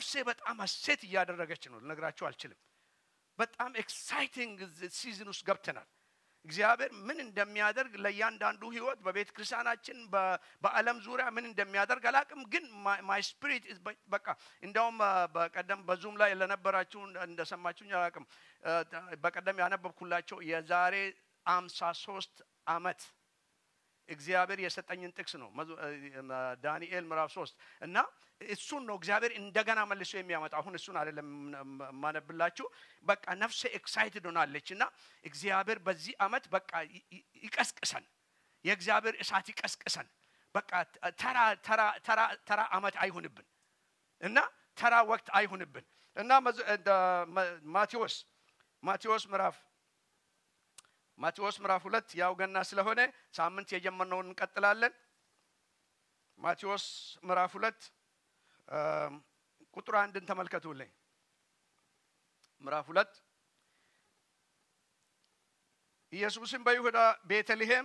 ነፍሴ በጣም ሀሴት እያደረገች ነው ልነግራችሁ አልችልም በጣም ኤክሳይቲንግ ሲዝን ውስጥ ገብተናል እግዚአብሔር ምን እንደሚያደርግ ለእያንዳንዱ ህይወት በቤተ ክርስቲያናችን በ- በዓለም ዙሪያ ምን እንደሚያደርግ አላቅም ግን ማይ ስፒሪት በቃ እንደውም አ፣ በቀደም በዙም ላይ ለነበራችሁ እንደ- እንደሰማችሁኝ አላቅም አ፣ በቀደም ያነበብኩላቸው የዛሬ አምሳ ሶስት አመት እግዚአብሔር የሰጠኝን ጥቅስ ነው መዙ- እ፣ ዳንኤል ምዕራፍ ሶስት እና እሱን ነው እግዚአብሔር እንደገና መልሶ የሚያመጣ አሁን እሱን አይደለም የማነብላችሁ በቃ ነፍሴ ኤክሳይትድ ሆናለች እና እግዚአብሔር በዚህ አመት በቃ ይ- ይ- ይቀስቅሰን የእግዚአብሔር እሳት ይቀስቅሰን በቃ ተራ ተራ ተራ ተራ አመት አይሁንብን እና ተራ ወቅት አይሁንብን እና መዝ- እንደ መ- ማቴዎስ ማቴዎስ ምዕራፍ ማቴዎስ ምዕራፍ ሁለት ያው ገና ስለሆነ ሳምንት የጀመርነውን እንቀጥላለን ማቴዎስ ምዕራፍ ሁለት አም፣ ቁጥር አንድን ተመልከቱልኝ ምዕራፍ ሁለት ኢየሱስም በይሁዳ ቤተልሔም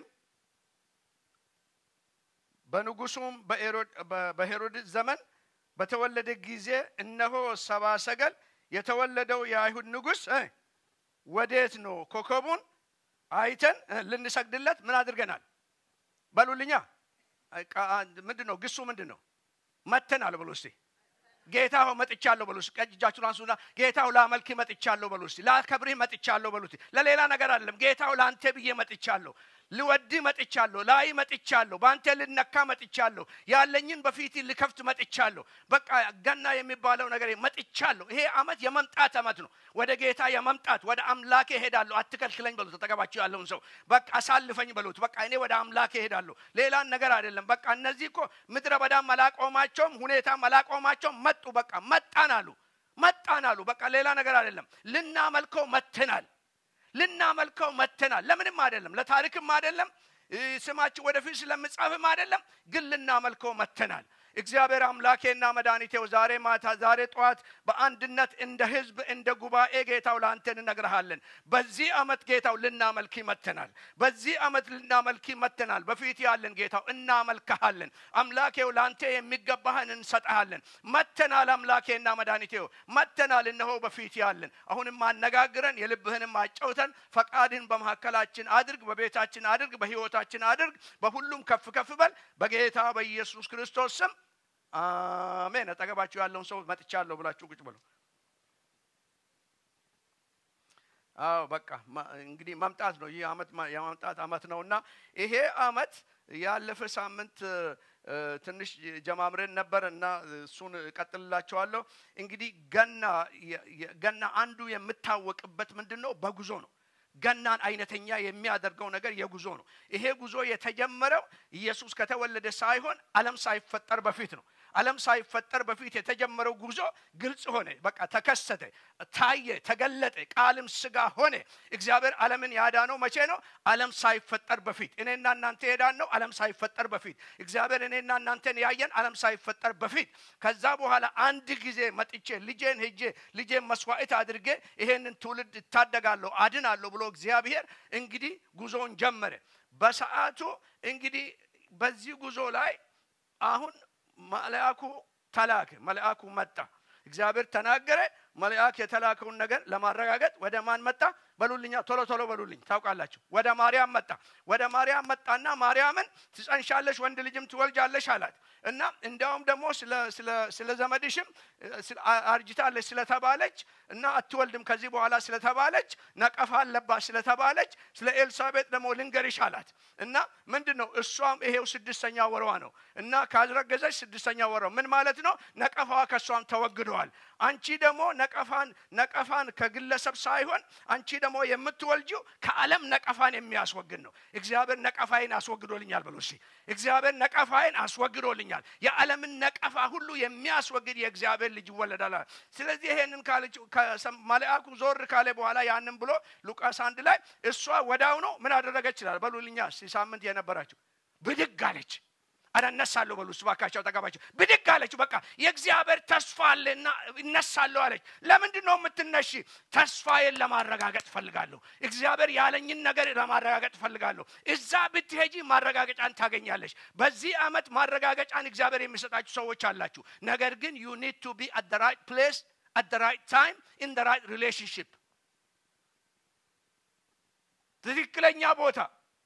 በንጉሱም በኤሮድ- በ- በሄሮድስ ዘመን በተወለደ ጊዜ እነሆ ሰባ ሰገል የተወለደው የአይሁድ ንጉሥ እ፣ ወዴት ነው ኮከቡን አይተን እ፣ ልንሰግድለት ምን አድርገናል በሉልኛ ምንድን ነው ግሱ ምንድን ነው መተናል በሉ እስቲ ጌታ ሆይ መጥቻለሁ በሉ እስቲ ቀኝ እጃችሁን አንሱና ጌታ ሆይ ላመልክ መጥቻለሁ በሉ እስቲ ላከብርህ መጥቻለሁ በሉ እስቲ ለሌላ ነገር አይደለም ጌታ ሆይ ለአንተ ብዬ መጥቻለሁ ልወድህ መጥቻለሁ ላይ መጥቻለሁ በአንተ ልነካ መጥቻለሁ ያለኝን በፊት ልከፍት መጥቻለሁ በቃ ገና የሚባለው ነገር መጥቻለሁ ይሄ አመት የመምጣት አመት ነው ወደ ጌታ የመምጣት ወደ አምላኬ ሄዳለሁ አትከልክለኝ በሉት ተጠገባችሁ ያለውን ሰው በቃ አሳልፈኝ በሉት በቃ እኔ ወደ አምላኬ ሄዳለሁ ሌላን ነገር አይደለም በቃ እነዚህ እኮ ምድረ በዳም አላቆማቸውም ሁኔታም አላቆማቸውም መጡ በቃ መጣን አሉ መጣን አሉ በቃ ሌላ ነገር አይደለም ልናመልከው መተናል ልናመልከው መተናል ለምንም አይደለም ለታሪክም አይደለም እ፣ ስማችን ወደፊት ስለምጻፍም አይደለም ግን ልናመልከው መተናል እግዚአብሔር አምላኬና መድኃኒቴው ዛሬ ማታ ዛሬ ጠዋት በአንድነት እንደ ህዝብ እንደ ጉባኤ ጌታው ለአንተ እንነግርሃለን በዚህ አመት ጌታው ልናመልክ መተናል በዚህ አመት ልናመልክ መተናል በፊት ያለን ጌታው እናመልክሃለን አምላኬው ለአንተ የሚገባህን እንሰጠሃለን መተናል አምላኬና መድኃኒቴው መተናል እነሆ በፊት ያለን አሁንም አነጋግረን የልብህንም አጨውተን ፈቃድህን በመካከላችን አድርግ በቤታችን አድርግ በህይወታችን አድርግ በሁሉም ከፍ ከፍ በል በጌታ በኢየሱስ ክርስቶስ ስም አሜን አጠገባችሁ ያለውን ሰው መጥቻለሁ ብላችሁ ቁጭ ብሎ አዎ በቃ ማ- እንግዲህ መምጣት ነው ይህ አመት ማ- የመምጣት አመት ነው እና ይሄ አመት ያለፈ ሳምንት እ፣ እ፣ ትንሽ ጀማምረን ነበር እና እሱን እቀጥልላቸዋለሁ እንግዲህ ገና የ- የ- ገና አንዱ የምታወቅበት ምንድን ነው በጉዞ ነው ገናን አይነተኛ የሚያደርገው ነገር የጉዞ ነው ይሄ ጉዞ የተጀመረው ኢየሱስ ከተወለደ ሳይሆን አለም ሳይፈጠር በፊት ነው አለም ሳይፈጠር በፊት የተጀመረው ጉዞ ግልጽ ሆነ በቃ ተከሰተ ታየ ተገለጠ ቃልም ስጋ ሆነ እግዚአብሔር አለምን ያዳነው መቼ ነው አለም ሳይፈጠር በፊት እኔና እናንተ የዳን ነው አለም ሳይፈጠር በፊት እግዚአብሔር እኔና እናንተን ያየን አለም ሳይፈጠር በፊት ከዛ በኋላ አንድ ጊዜ መጥቼ ልጄን ሄጄ ልጄን መስዋዕት አድርጌ ይሄንን ትውልድ እታደጋለሁ አድናለሁ ብሎ እግዚአብሔር እንግዲህ ጉዞውን ጀመረ በሰዓቱ እንግዲህ በዚህ ጉዞ ላይ አሁን መልአኩ ተላከ መልአኩ መጣ እግዚአብሔር ተናገረ መልአክ የተላከውን ነገር ለማረጋገጥ ወደ ማን መጣ በሉልኛ ቶሎ ቶሎ በሉልኝ ታውቃላችሁ ወደ ማርያም መጣ ወደ ማርያም መጣና ማርያምን ትጸንሻለሽ ወንድ ልጅም ትወልጃለሽ አላት እና እንዲያውም ደግሞ ስለ- ስለ- ስለ ዘመድሽም እ፣ ስለ- አ- አርጅታለች ስለተባለች እና አትወልድም ከዚህ በኋላ ስለተባለች ነቀፋ አለባት ስለተባለች ስለ ኤልሳቤጥ ደግሞ ልንገርሽ አላት እና ምንድን ነው እሷም ይሄው ስድስተኛ ወሯ ነው እና ካዝረገዘች ስድስተኛ ወሯ ምን ማለት ነው ነቀፋዋ ከእሷም ተወግደዋል አንቺ ደግሞ ነቀፋን ነቀፋን ከግለሰብ ሳይሆን አንቺ ደግሞ የምትወልጂው ከዓለም ነቀፋን የሚያስወግድ ነው እግዚአብሔር ነቀፋይን አስወግዶልኛል ብሎ እስኪ እግዚአብሔር ነቀፋይን አስወግዶልኛል የዓለምን ነቀፋ ሁሉ የሚያስወግድ የእግዚአብሔር ልጅ ይወለዳል አለ። ስለዚህ ይሄንን ካለች ከሰም- መልአኩ ዞር ካለ በኋላ ያንን ብሎ ሉቃስ አንድ ላይ እሷ ወዳው ነው ምን አደረገች ይላል በሉልኛ እስኪ ሳምንት የነበራችሁ ብድግ አለች አረ እነሳለሁ በሉ እባካቸው ጠጋባቸው ብድግ አለችው በቃ የእግዚአብሔር ተስፋ አለና እነሳለሁ አለች ለምንድን ነው የምትነሺ ተስፋዬን ለማረጋገጥ ፈልጋለሁ እግዚአብሔር ያለኝን ነገር ለማረጋገጥ ፈልጋለሁ እዛ ብትሄጂ ማረጋገጫን ታገኛለች በዚህ ዓመት ማረጋገጫን እግዚአብሔር የሚሰጣችሁ ሰዎች አላችሁ ነገር ግን ዩ ኒድ ቱ ቢ አት ራይት ፕሌስ አት ራይት ታይም ኢን ራይት ሪሌሽንሽፕ ትክክለኛ ቦታ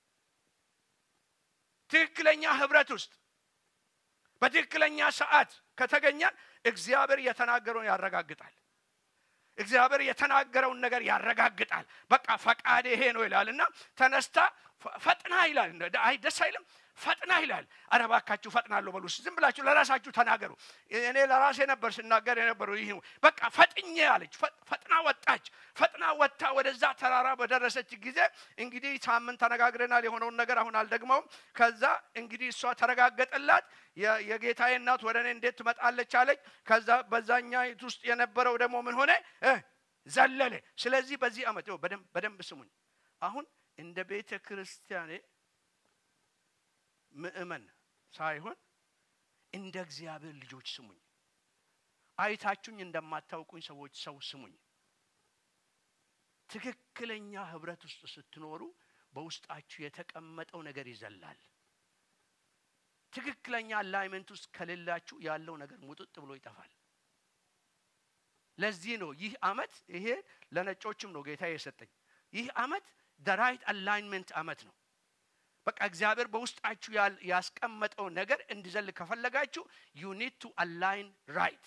ትክክለኛ ህብረት ውስጥ በትክክለኛ ሰዓት ከተገኘን እግዚአብሔር የተናገረውን ያረጋግጣል እግዚአብሔር የተናገረውን ነገር ያረጋግጣል በቃ ፈቃድ ይሄ ነው ይላል እና ተነስታ ፈጥና ይላል አይ ደስ አይልም ፈጥና ይላል አረ ባካችሁ ፈጥናለሁ በሉ ዝም ብላችሁ ለራሳችሁ ተናገሩ እኔ ለራሴ ነበር ስናገር የነበረው ይህ በቃ ፈጥኜ አለች ፈጥና ወጣች ፈጥና ወጥታ ወደዛ ተራራ በደረሰች ጊዜ እንግዲህ ሳምንት ተነጋግረናል የሆነውን ነገር አሁን አልደግመውም ከዛ እንግዲህ እሷ ተረጋገጠላት የጌታዬ እናት ወደ እኔ እንዴት ትመጣለች አለች ከዛ በዛኛይት ውስጥ የነበረው ደግሞ ምን ሆነ ዘለለ ስለዚህ በዚህ ዓመት በደንብ ስሙኝ አሁን እንደ ቤተ ክርስቲያኔ ምእመን ሳይሆን እንደ እግዚአብሔር ልጆች ስሙኝ አይታችሁኝ እንደማታውቁኝ ሰዎች ሰው ስሙኝ ትክክለኛ ህብረት ውስጥ ስትኖሩ በውስጣችሁ የተቀመጠው ነገር ይዘላል ትክክለኛ አላይመንት ውስጥ ከሌላችሁ ያለው ነገር ሙጥጥ ብሎ ይጠፋል ለዚህ ነው ይህ አመት ይሄ ለነጮችም ነው ጌታ የሰጠኝ ይህ አመት ደራይት አላይንመንት አመት ነው በቃ እግዚአብሔር በውስጣችሁ ያስቀመጠው ነገር እንዲዘል ከፈለጋችሁ ዩ ኒድ ቱ አላይን ራይት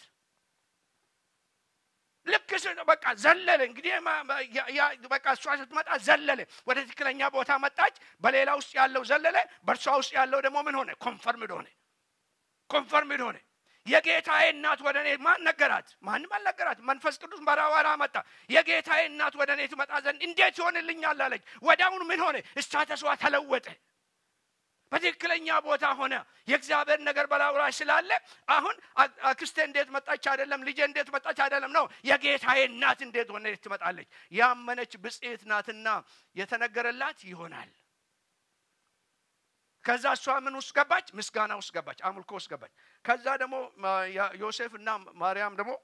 ልክ በቃ ዘለለ እንግዲህ በቃ እሷ ስትመጣ ዘለለ ወደ ትክክለኛ ቦታ መጣች በሌላ ውስጥ ያለው ዘለለ በእርሷ ውስጥ ያለው ደግሞ ምን ሆነ ኮንፈርምድ ሆነ ኮንፈርምድ ሆነ የጌታዬ እናት ወደ እኔ ማን ነገራት ማንም አልነገራት መንፈስ ቅዱስ በራዋራ መጣ የጌታዬ እናት ወደ እኔ ትመጣ ዘንድ እንዴት ይሆንልኛል አለች ወዲያውኑ ምን ሆነ እስታተሷ ተለወጠ በትክክለኛ ቦታ ሆነ የእግዚአብሔር ነገር በላዩ ላይ ስላለ አሁን አክስቴ እንዴት መጣች አይደለም ልጄ እንዴት መጣች አይደለም ነው የጌታዬ እናት እንዴት ሆነ ትመጣለች ያመነች ብጽት ናትና የተነገረላት ይሆናል ከዛ እሷ ምን ውስጥ ገባች ምስጋና ውስጥ ገባች አምልኮ ውስጥ ገባች ከዛ ደግሞ ዮሴፍ እና ማርያም ደግሞ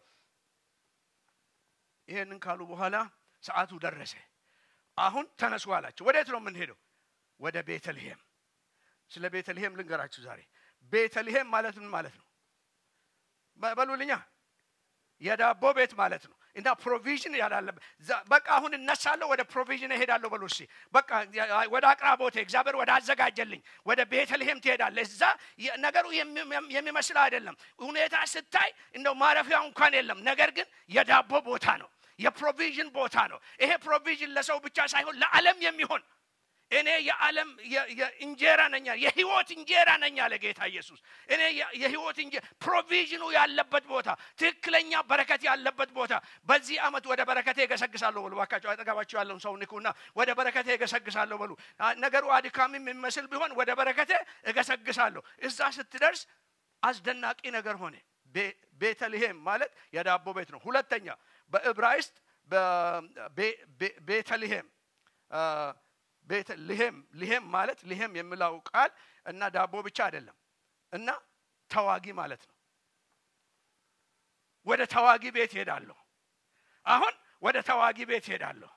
ይሄንን ካሉ በኋላ ሰዓቱ ደረሰ አሁን ተነሱ አላቸው ወዴት ነው የምንሄደው ወደ ቤተልሔም ስለ ቤተልሔም ልንገራችሁ ዛሬ ቤተልሔም ማለት ምን ማለት ነው በሉልኛ የዳቦ ቤት ማለት ነው እና ፕሮቪዥን ያላለበት በቃ አሁን እነሳለሁ ወደ ፕሮቪዥን እሄዳለሁ በሉ እሺ በቃ ወደ አቅራቦቴ እግዚአብሔር ወደ አዘጋጀልኝ ወደ ቤተልሔም ትሄዳለ እዛ ነገሩ የሚመስል አይደለም ሁኔታ ስታይ እንደው ማረፊያ እንኳን የለም ነገር ግን የዳቦ ቦታ ነው የፕሮቪዥን ቦታ ነው ይሄ ፕሮቪዥን ለሰው ብቻ ሳይሆን ለዓለም የሚሆን እኔ የዓለም እንጀራ ነኛ የህይወት እንጀራ ነኝ አለ ጌታ ኢየሱስ እኔ የህይወት እንጀራ ፕሮቪዥኑ ያለበት ቦታ ትክክለኛ በረከት ያለበት ቦታ በዚህ አመት ወደ በረከቴ እገሰግሳለሁ በሉ ባካቸው አጠገባቸው ያለውን ሰው ንኩና ወደ በረከቴ እገሰግሳለሁ በሉ ነገሩ አድካሚ የሚመስል ቢሆን ወደ በረከቴ እገሰግሳለሁ እዛ ስትደርስ አስደናቂ ነገር ሆነ ቤተልሔም ማለት የዳቦ ቤት ነው ሁለተኛ በዕብራይስጥ ቤተልሔም ልሄም ልሄም ማለት ልሄም የሚለው ቃል እና ዳቦ ብቻ አይደለም እና ተዋጊ ማለት ነው ወደ ተዋጊ ቤት ሄዳለሁ አሁን ወደ ተዋጊ ቤት ሄዳለሁ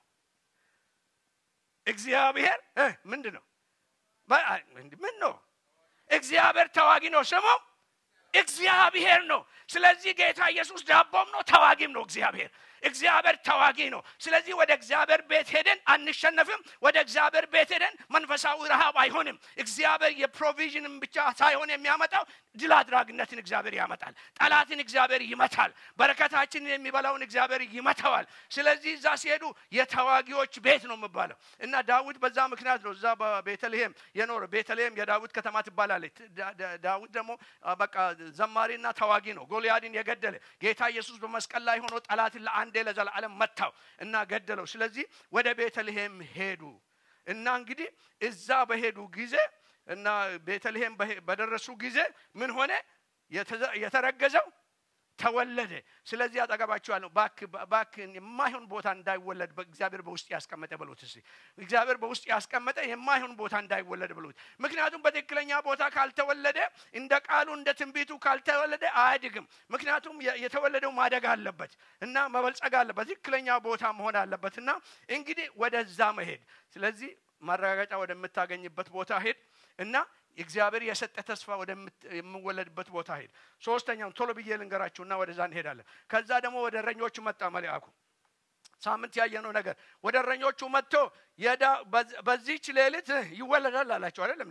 እግዚአብሔር ምንድን ነው ምን ነው እግዚአብሔር ተዋጊ ነው ስሙ እግዚአብሔር ነው ስለዚህ ጌታ ኢየሱስ ዳቦም ነው ተዋጊም ነው እግዚአብሔር እግዚአብሔር ተዋጊ ነው ስለዚህ ወደ እግዚአብሔር ቤት ሄደን አንሸነፍም ወደ እግዚአብሔር ቤት ሄደን መንፈሳዊ ረሃብ አይሆንም እግዚአብሔር የፕሮቪዥንም ብቻ ሳይሆን የሚያመጣው ድል አድራጊነትን እግዚአብሔር ያመጣል ጠላትን እግዚአብሔር ይመታል በረከታችንን የሚበላውን እግዚአብሔር ይመተዋል ስለዚህ እዛ ሲሄዱ የተዋጊዎች ቤት ነው የሚባለው እና ዳዊት በዛ ምክንያት ነው እዛ በቤተልሔም የኖረ ቤተልሔም የዳዊት ከተማ ትባላለች ዳዊት ደግሞ በቃ ዘማሪና ተዋጊ ነው ጎልያድን የገደለ ጌታ ኢየሱስ በመስቀል ላይ ሆኖ ጠላትን ለአንዴ ለዘላለም መታው እና ገደለው ስለዚህ ወደ ቤተልሔም ሄዱ እና እንግዲህ እዛ በሄዱ ጊዜ እና ቤተልሔም በደረሱ ጊዜ ምን ሆነ የተረገዘው ተወለደ። ስለዚህ አጠገባችኋለሁ፣ እባክህ የማይሆን ቦታ እንዳይወለድ በእግዚአብሔር በውስጥ ያስቀመጠ በሉት። እስኪ እግዚአብሔር በውስጥ ያስቀመጠ የማይሆን ቦታ እንዳይወለድ በሉት። ምክንያቱም በትክክለኛ ቦታ ካልተወለደ እንደ ቃሉ እንደ ትንቢቱ ካልተወለደ አያድግም። ምክንያቱም የተወለደው ማደግ አለበት እና መበልጸግ አለበት፣ ትክክለኛ ቦታ መሆን አለበት እና እንግዲህ ወደዛ መሄድ ስለዚህ ማረጋገጫ ወደምታገኝበት ቦታ ሄድ እና እግዚአብሔር የሰጠ ተስፋ ወደምወለድበት ቦታ ሄድ። ሶስተኛውን ቶሎ ብዬ ልንገራችሁና ወደዛ እንሄዳለን። ከዛ ደግሞ ወደ እረኞቹ መጣ መልአኩ። ሳምንት ያየነው ነገር ወደ እረኞቹ መጥቶ በዚህች ሌሊት ይወለዳል አላቸው። አይደለም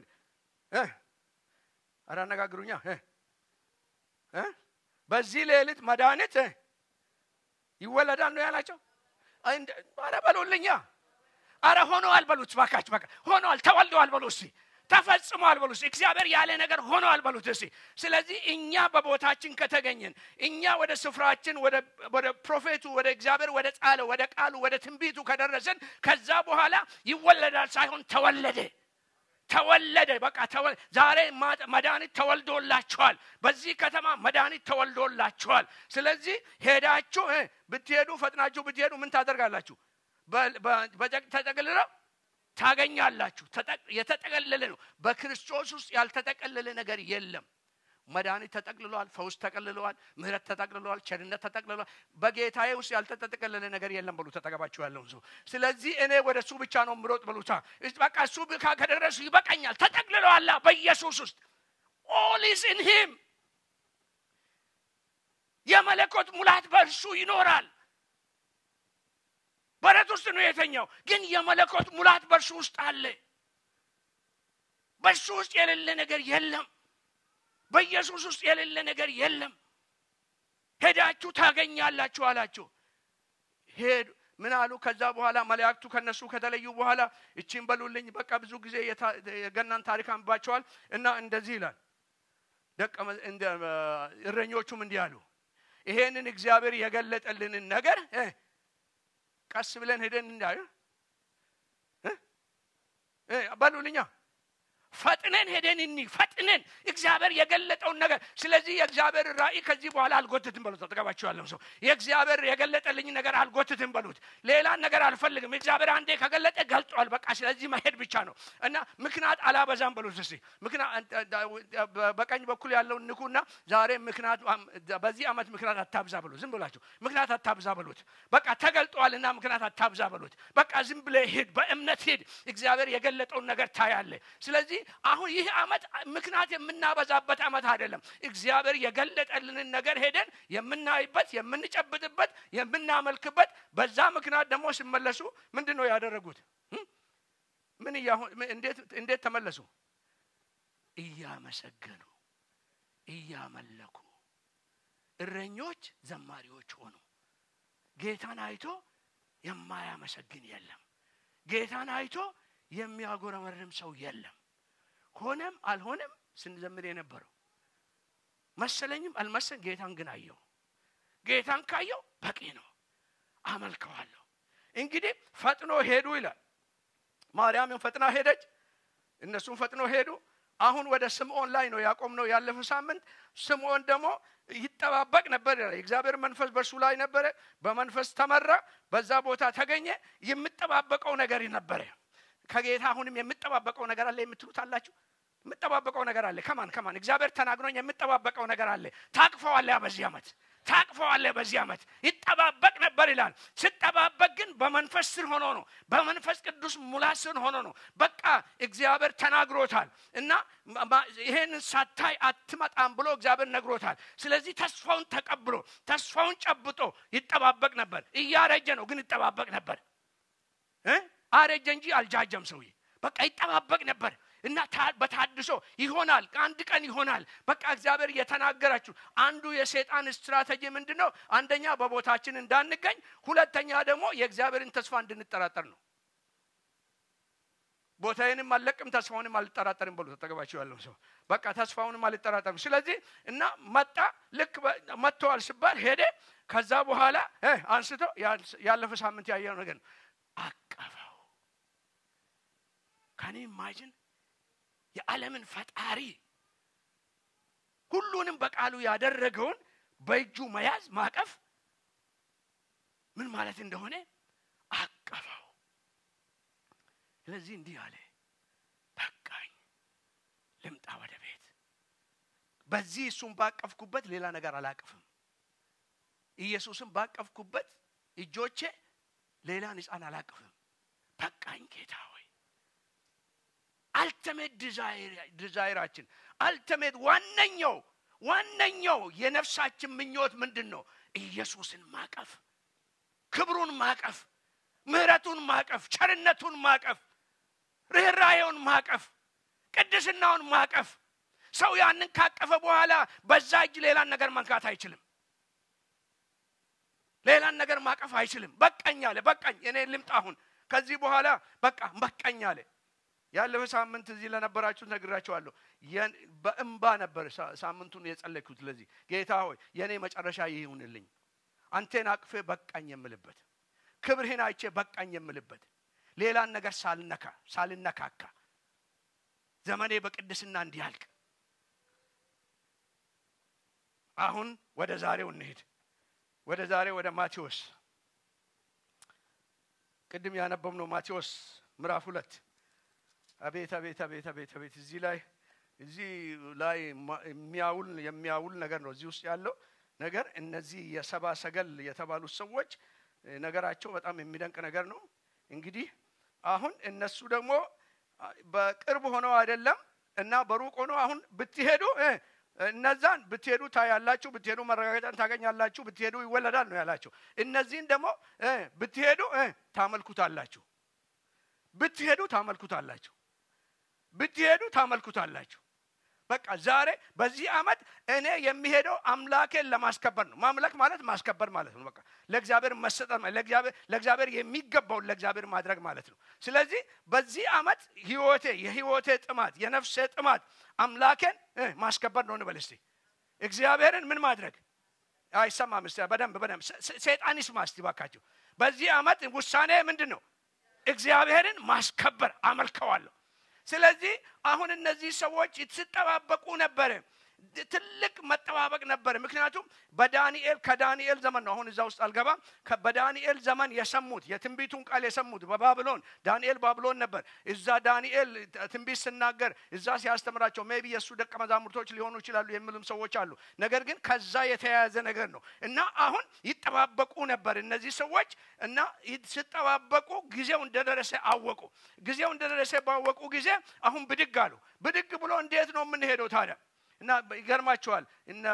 ኧረ አነጋግሩኛ። በዚህ ሌሊት መድኃኒት ይወለዳል ነው ያላቸው። ኧረ በሉልኛ አረ ሆነዋል በሉት ባካችሁ። በቃ ሆነዋል፣ ተወልደዋል በሉ እስቲ ተፈጽሟል በሉ እስቲ። እግዚአብሔር ያለ ነገር ሆነዋል በሉት እስቲ። ስለዚህ እኛ በቦታችን ከተገኘን እኛ ወደ ስፍራችን ወደ ፕሮፌቱ ወደ እግዚአብሔር ወደ ጻለው ወደ ቃሉ ወደ ትንቢቱ ከደረስን ከዛ በኋላ ይወለዳል ሳይሆን ተወለደ ተወለደ። በቃ ዛሬ መድኃኒት ተወልዶላችኋል። በዚህ ከተማ መድኃኒት ተወልዶላችኋል። ስለዚህ ሄዳችሁ ብትሄዱ ፈጥናችሁ ብትሄዱ ምን ታደርጋላችሁ? ተጠቅልለው ታገኛላችሁ። የተጠቀለለ ነው። በክርስቶስ ውስጥ ያልተጠቀለለ ነገር የለም። መድኃኒት ተጠቅልሏል። ፈውስ ተጠቅልለዋል። ምሕረት ተጠቅልለዋል። ቸርነት ተጠቅልለዋል። በጌታዬ ውስጥ ያልተጠቀለለ ነገር የለም በሉ ተጠገባችሁ ያለውን ሰው። ስለዚህ እኔ ወደ እሱ ብቻ ነው ምሮጥ በሉታ። በቃ እሱ ከደረሱ ይበቃኛል። ተጠቅልለዋላ በኢየሱስ ውስጥ ኦል ኢዝ ኢን ሂም። የመለኮት ሙላት በእርሱ ይኖራል። በረት ውስጥ ነው የተኛው፣ ግን የመለኮት ሙላት በእርሱ ውስጥ አለ። በእርሱ ውስጥ የሌለ ነገር የለም። በኢየሱስ ውስጥ የሌለ ነገር የለም። ሄዳችሁ ታገኛላችሁ አላችሁ። ሄዱ። ምን አሉ? ከዛ በኋላ መላእክቱ ከነሱ ከተለዩ በኋላ እቺን በሉልኝ። በቃ ብዙ ጊዜ የገናን ታሪክ አንባቸዋል እና እንደዚህ ይላል። ደቀ እረኞቹም እንዲህ አሉ፣ ይሄንን እግዚአብሔር የገለጠልንን ነገር ቀስ ብለን ሄደን እንዳዩ በሉልኛ ፈጥነን ሄደን እኒ ፈጥነን እግዚአብሔር የገለጠውን ነገር ስለዚህ የእግዚአብሔር ራእይ ከዚህ በኋላ አልጎትትም በሉት አጠገባችሁ ያለው ሰው የእግዚአብሔር የገለጠልኝ ነገር አልጎትትም በሉት ሌላ ነገር አልፈልግም እግዚአብሔር አንዴ ከገለጠ ገልጧል በቃ ስለዚህ መሄድ ብቻ ነው እና ምክንያት አላበዛም በሉት እስቲ በቀኝ በኩል ያለውን ንኩና ዛሬ ምክንያት በዚህ ዓመት ምክንያት አታብዛ በሉት ዝም ብላችሁ ምክንያት አታብዛ በሉት በቃ ተገልጧልና ምክንያት አታብዛ በሉት በቃ ዝም ብለ ሂድ በእምነት ሂድ እግዚአብሔር የገለጠውን ነገር ታያለ ስለዚህ አሁን ይህ ዓመት ምክንያት የምናበዛበት ዓመት አይደለም። እግዚአብሔር የገለጠልንን ነገር ሄደን የምናይበት፣ የምንጨብጥበት፣ የምናመልክበት በዛ ምክንያት ደግሞ ሲመለሱ ምንድን ነው ያደረጉት? ምን እንዴት ተመለሱ? እያመሰገኑ እያመለኩ እረኞች ዘማሪዎች ሆኑ። ጌታን አይቶ የማያመሰግን የለም። ጌታን አይቶ የሚያጎረመርም ሰው የለም። ሆነም አልሆነም ስንዘምር የነበረው መሰለኝም አልመሰል ጌታን ግን አየው። ጌታን ካየው በቂ ነው፣ አመልከዋለሁ። እንግዲህ ፈጥኖ ሄዱ ይላል። ማርያምን ፈጥና ሄደች፣ እነሱም ፈጥኖ ሄዱ። አሁን ወደ ስምዖን ላይ ነው ያቆም ነው ያለፈ ሳምንት። ስምዖን ደግሞ ይጠባበቅ ነበር ይላል። የእግዚአብሔር መንፈስ በእርሱ ላይ ነበረ፣ በመንፈስ ተመራ፣ በዛ ቦታ ተገኘ። የምጠባበቀው ነገር ነበረ። ከጌታ አሁንም የምጠባበቀው ነገር አለ የምትሉት አላችሁ? የምጠባበቀው ነገር አለ። ከማን ከማን? እግዚአብሔር ተናግሮኝ የምጠባበቀው ነገር አለ። ታቅፈዋለ በዚህ ዓመት ታቅፈዋለ በዚህ ዓመት ይጠባበቅ ነበር ይላል። ስጠባበቅ ግን በመንፈስ ስር ሆኖ ነው። በመንፈስ ቅዱስ ሙላት ስር ሆኖ ነው። በቃ እግዚአብሔር ተናግሮታል እና ይሄን ሳታይ አትመጣም ብሎ እግዚአብሔር ነግሮታል። ስለዚህ ተስፋውን ተቀብሎ ተስፋውን ጨብጦ ይጠባበቅ ነበር። እያረጀ ነው ግን ይጠባበቅ ነበር። አረጀ እንጂ አልጃጀም ሰውዬ። በቃ ይጠባበቅ ነበር እና በታድሶ ይሆናል፣ አንድ ቀን ይሆናል። በቃ እግዚአብሔር እየተናገራችሁ አንዱ የሴጣን ስትራቴጂ ምንድን ነው? አንደኛ በቦታችን እንዳንገኝ፣ ሁለተኛ ደግሞ የእግዚአብሔርን ተስፋ እንድንጠራጠር ነው። ቦታዬንም አልለቅም ተስፋውንም አልጠራጠርም ብሎ ተጠገባቸው ያለው ሰው በቃ ተስፋውንም አልጠራጠርም። ስለዚህ እና መጣ። ልክ መጥተዋል ሲባል ሄደ። ከዛ በኋላ አንስቶ ያለፈ ሳምንት ያየው ነገር ነው አቀፈው። ከኔ ኢማጅን የዓለምን ፈጣሪ ሁሉንም በቃሉ ያደረገውን በእጁ መያዝ ማቀፍ ምን ማለት እንደሆነ አቀፈው ስለዚህ እንዲህ አለ በቃኝ ልምጣ ወደ ቤት በዚህ እሱን ባቀፍኩበት ሌላ ነገር አላቅፍም ኢየሱስን ባቀፍኩበት እጆቼ ሌላን ህፃን አላቅፍም በቃኝ ጌታ ሆይ አልተሜት ዲዛይራችን አልተሜት ዋነኛው ዋነኛው የነፍሳችን ምኞት ምንድን ነው ኢየሱስን ማቀፍ ክብሩን ማቀፍ ምህረቱን ማቀፍ ቸርነቱን ማቀፍ ርኅራዬውን ማቀፍ ቅድስናውን ማቀፍ ሰው ያንን ካቀፈ በኋላ በዛ እጅ ሌላን ነገር መንካት አይችልም ሌላን ነገር ማቀፍ አይችልም በቃኝ አለ በቃኝ እኔ ልምጣ አሁን ከዚህ በኋላ በቃ በቃኝ አለ ያለፈ ሳምንት እዚህ ለነበራችሁ ነግራችኋለሁ በእንባ ነበር ሳምንቱን የጸለይኩት ለዚህ ጌታ ሆይ የእኔ መጨረሻ ይሁንልኝ አንቴን አቅፌ በቃኝ የምልበት ክብርህን አይቼ በቃኝ የምልበት ሌላን ነገር ሳልነካ ሳልነካካ ዘመኔ በቅድስና እንዲያልቅ አሁን ወደ ዛሬው እንሄድ ወደ ዛሬ ወደ ማቴዎስ ቅድም ያነበብነው ማቴዎስ ምዕራፍ ሁለት አቤት አቤት አቤት አቤት አቤት እዚህ ላይ እዚህ ላይ የሚያውል የሚያውል ነገር ነው እዚህ ውስጥ ያለው ነገር እነዚህ የሰባ ሰገል የተባሉት ሰዎች ነገራቸው በጣም የሚደንቅ ነገር ነው እንግዲህ አሁን እነሱ ደግሞ በቅርብ ሆነው አይደለም እና በሩቅ ሆኖ አሁን ብትሄዱ እነዛን ብትሄዱ ታያላችሁ ብትሄዱ መረጋገጫን ታገኛላችሁ ብትሄዱ ይወለዳል ነው ያላቸው እነዚህን ደግሞ ብትሄዱ ታመልኩታላችሁ ብትሄዱ ታመልኩታላችሁ ብትሄዱ ታመልኩታላችሁ በቃ ዛሬ በዚህ አመት እኔ የሚሄደው አምላኬን ለማስከበር ነው ማምለክ ማለት ማስከበር ማለት ነው በቃ ለእግዚአብሔር መሰጠት ለእግዚአብሔር የሚገባውን ለእግዚአብሔር ማድረግ ማለት ነው ስለዚህ በዚህ አመት ህይወቴ የህይወቴ ጥማት የነፍሴ ጥማት አምላኬን ማስከበር ነው እንበል እስቲ እግዚአብሔርን ምን ማድረግ አይሰማም ስ በደንብ በደንብ ሴጣን ይስማ እስቲ ባካቸው በዚህ አመት ውሳኔ ምንድን ነው እግዚአብሔርን ማስከበር አመልከዋለሁ ስለዚህ አሁን እነዚህ ሰዎች ሲጠባበቁ ነበረ ትልቅ መጠባበቅ ነበር ምክንያቱም በዳንኤል ከዳንኤል ዘመን ነው አሁን እዛ ውስጥ አልገባም በዳንኤል ዘመን የሰሙት የትንቢቱን ቃል የሰሙት በባብሎን ዳንኤል ባብሎን ነበር እዛ ዳንኤል ትንቢት ስናገር እዛ ሲያስተምራቸው ሜቢ የእሱ ደቀ መዛሙርቶች ሊሆኑ ይችላሉ የሚሉም ሰዎች አሉ ነገር ግን ከዛ የተያያዘ ነገር ነው እና አሁን ይጠባበቁ ነበር እነዚህ ሰዎች እና ሲጠባበቁ ጊዜው እንደደረሰ አወቁ ጊዜው እንደደረሰ ባወቁ ጊዜ አሁን ብድግ አሉ ብድግ ብሎ እንዴት ነው የምንሄደው ታዲያ እና ይገርማቸዋል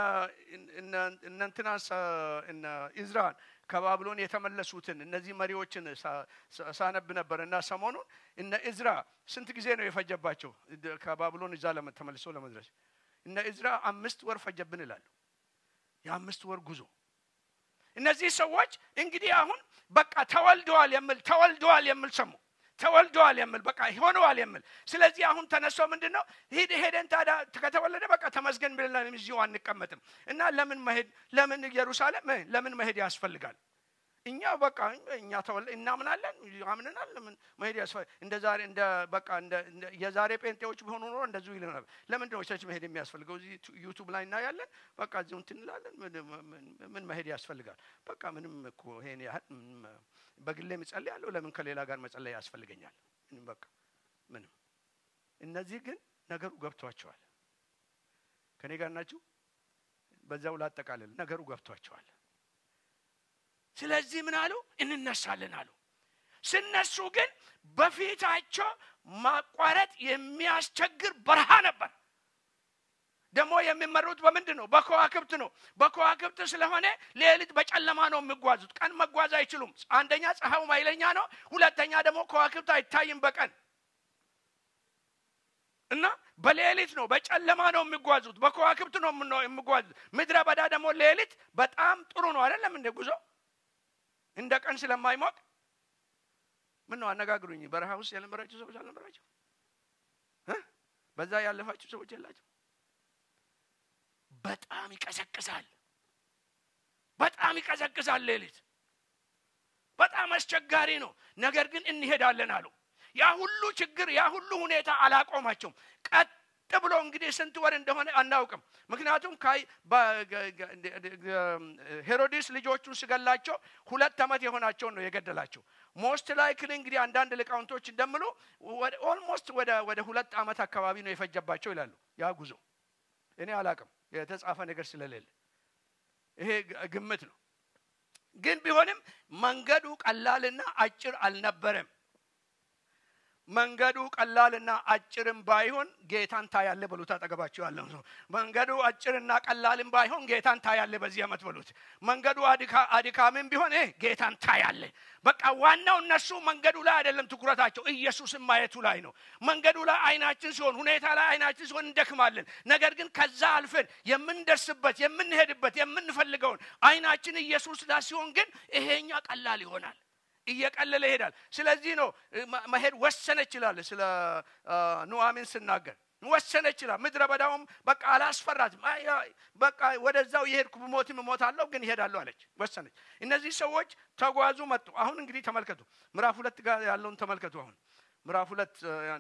እነንትና እነ ኢዝራን ከባብሎን የተመለሱትን እነዚህ መሪዎችን ሳነብ ነበር እና ሰሞኑን እነ ኢዝራ ስንት ጊዜ ነው የፈጀባቸው ከባብሎን እዛ ተመልሶ ለመድረስ እነ ኢዝራ አምስት ወር ፈጀብን ይላሉ የአምስት ወር ጉዞ እነዚህ ሰዎች እንግዲህ አሁን በቃ ተወልደዋል የምል ተወልደዋል የምል ሰሙ ተወልደዋል የምል በቃ ሆነዋል የምል ስለዚህ አሁን ተነሶ ምንድን ነው ሂድ ሄደን ታዲያ ከተወለደ በቃ ተመስገን ብለን እዚሁ አንቀመጥም እና ለምን መሄድ ለምን ኢየሩሳሌም ለምን መሄድ ያስፈልጋል እኛ በቃ እኛ ተወለ እናምናለን አምንናል ለምን መሄድ ያስፈልጋል እንደ ዛሬ እንደ በቃ እንደ የዛሬ ጴንጤዎች ቢሆኑ ኖሮ እንደዚሁ ይል ነበር ለምንድን ነው ቸርች መሄድ የሚያስፈልገው እዚህ ዩቱብ ላይ እናያለን በቃ እዚሁ እንትን እንላለን ምን መሄድ ያስፈልጋል በቃ ምንም እኮ ይሄን ያህል በግሌ ምጸልይ ያለው ለምን ከሌላ ጋር መጸለይ ያስፈልገኛል በቃ ምንም እነዚህ ግን ነገሩ ገብቷቸዋል ከኔ ጋር ናችሁ በዛው ላጠቃልል ነገሩ ገብቷቸዋል ስለዚህ ምን አሉ እንነሳለን አሉ ስነሱ ግን በፊታቸው ማቋረጥ የሚያስቸግር በረሃ ነበር ደግሞ የሚመሩት በምንድን ነው በከዋክብት ነው በከዋክብት ስለሆነ ሌሊት በጨለማ ነው የሚጓዙት ቀን መጓዝ አይችሉም አንደኛ ፀሐዩ ኃይለኛ ነው ሁለተኛ ደግሞ ከዋክብት አይታይም በቀን እና በሌሊት ነው በጨለማ ነው የሚጓዙት በከዋክብት ነው የሚጓዙት ምድረ በዳ ደግሞ ሌሊት በጣም ጥሩ ነው አይደለም እንደ ጉዞ እንደ ቀን ስለማይሞቅ ምን ነው አነጋግሩኝ በረሃ ውስጥ የነበራችሁ ሰዎች አልነበራቸው በዛ ያለፋችሁ ሰዎች የላቸው በጣም ይቀዘቅዛል በጣም ይቀዘቅዛል ሌሊት በጣም አስቸጋሪ ነው ነገር ግን እንሄዳለን አሉ ያ ሁሉ ችግር ያ ሁሉ ሁኔታ አላቆማቸውም ቀጥ ብሎ እንግዲህ ስንት ወር እንደሆነ አናውቅም። ምክንያቱም ሄሮድስ ልጆቹን ስገላቸው ሁለት ዓመት የሆናቸውን ነው የገደላቸው። ሞስት ላይክሊ እንግዲህ አንዳንድ ሊቃውንቶች እንደምሉ ኦልሞስት ወደ ሁለት ዓመት አካባቢ ነው የፈጀባቸው ይላሉ። ያ ጉዞ እኔ አላቅም የተጻፈ ነገር ስለሌለ ይሄ ግምት ነው። ግን ቢሆንም መንገዱ ቀላልና አጭር አልነበረም። መንገዱ ቀላልና አጭርም ባይሆን ጌታን ታያለ በሉት። አጠገባቸው ያለው ሰው መንገዱ አጭርና ቀላልም ባይሆን ጌታን ታያለ በዚህ ዓመት በሉት። መንገዱ አድካምም ቢሆን ጌታን ታያለ። በቃ ዋናው እነሱ መንገዱ ላይ አይደለም ትኩረታቸው፣ ኢየሱስን ማየቱ ላይ ነው። መንገዱ ላይ አይናችን ሲሆን፣ ሁኔታ ላይ አይናችን ሲሆን እንደክማለን። ነገር ግን ከዛ አልፈን የምንደርስበት የምንሄድበት የምንፈልገውን አይናችን ኢየሱስ ላይ ሲሆን ግን ይሄኛ ቀላል ይሆናል እየቀለለ ይሄዳል። ስለዚህ ነው መሄድ ወሰነ ይችላል። ስለ ኑአሚን ስናገር ወሰነ ይችላል። ምድረ በዳውም በቃ አላስፈራትም። በቃ ወደዛው የሄድኩ ብሞትም እሞታለሁ ግን ይሄዳለሁ አለች፣ ወሰነች። እነዚህ ሰዎች ተጓዙ፣ መጡ። አሁን እንግዲህ ተመልከቱ፣ ምዕራፍ ሁለት ጋር ያለውን ተመልከቱ። አሁን ምዕራፍ ሁለት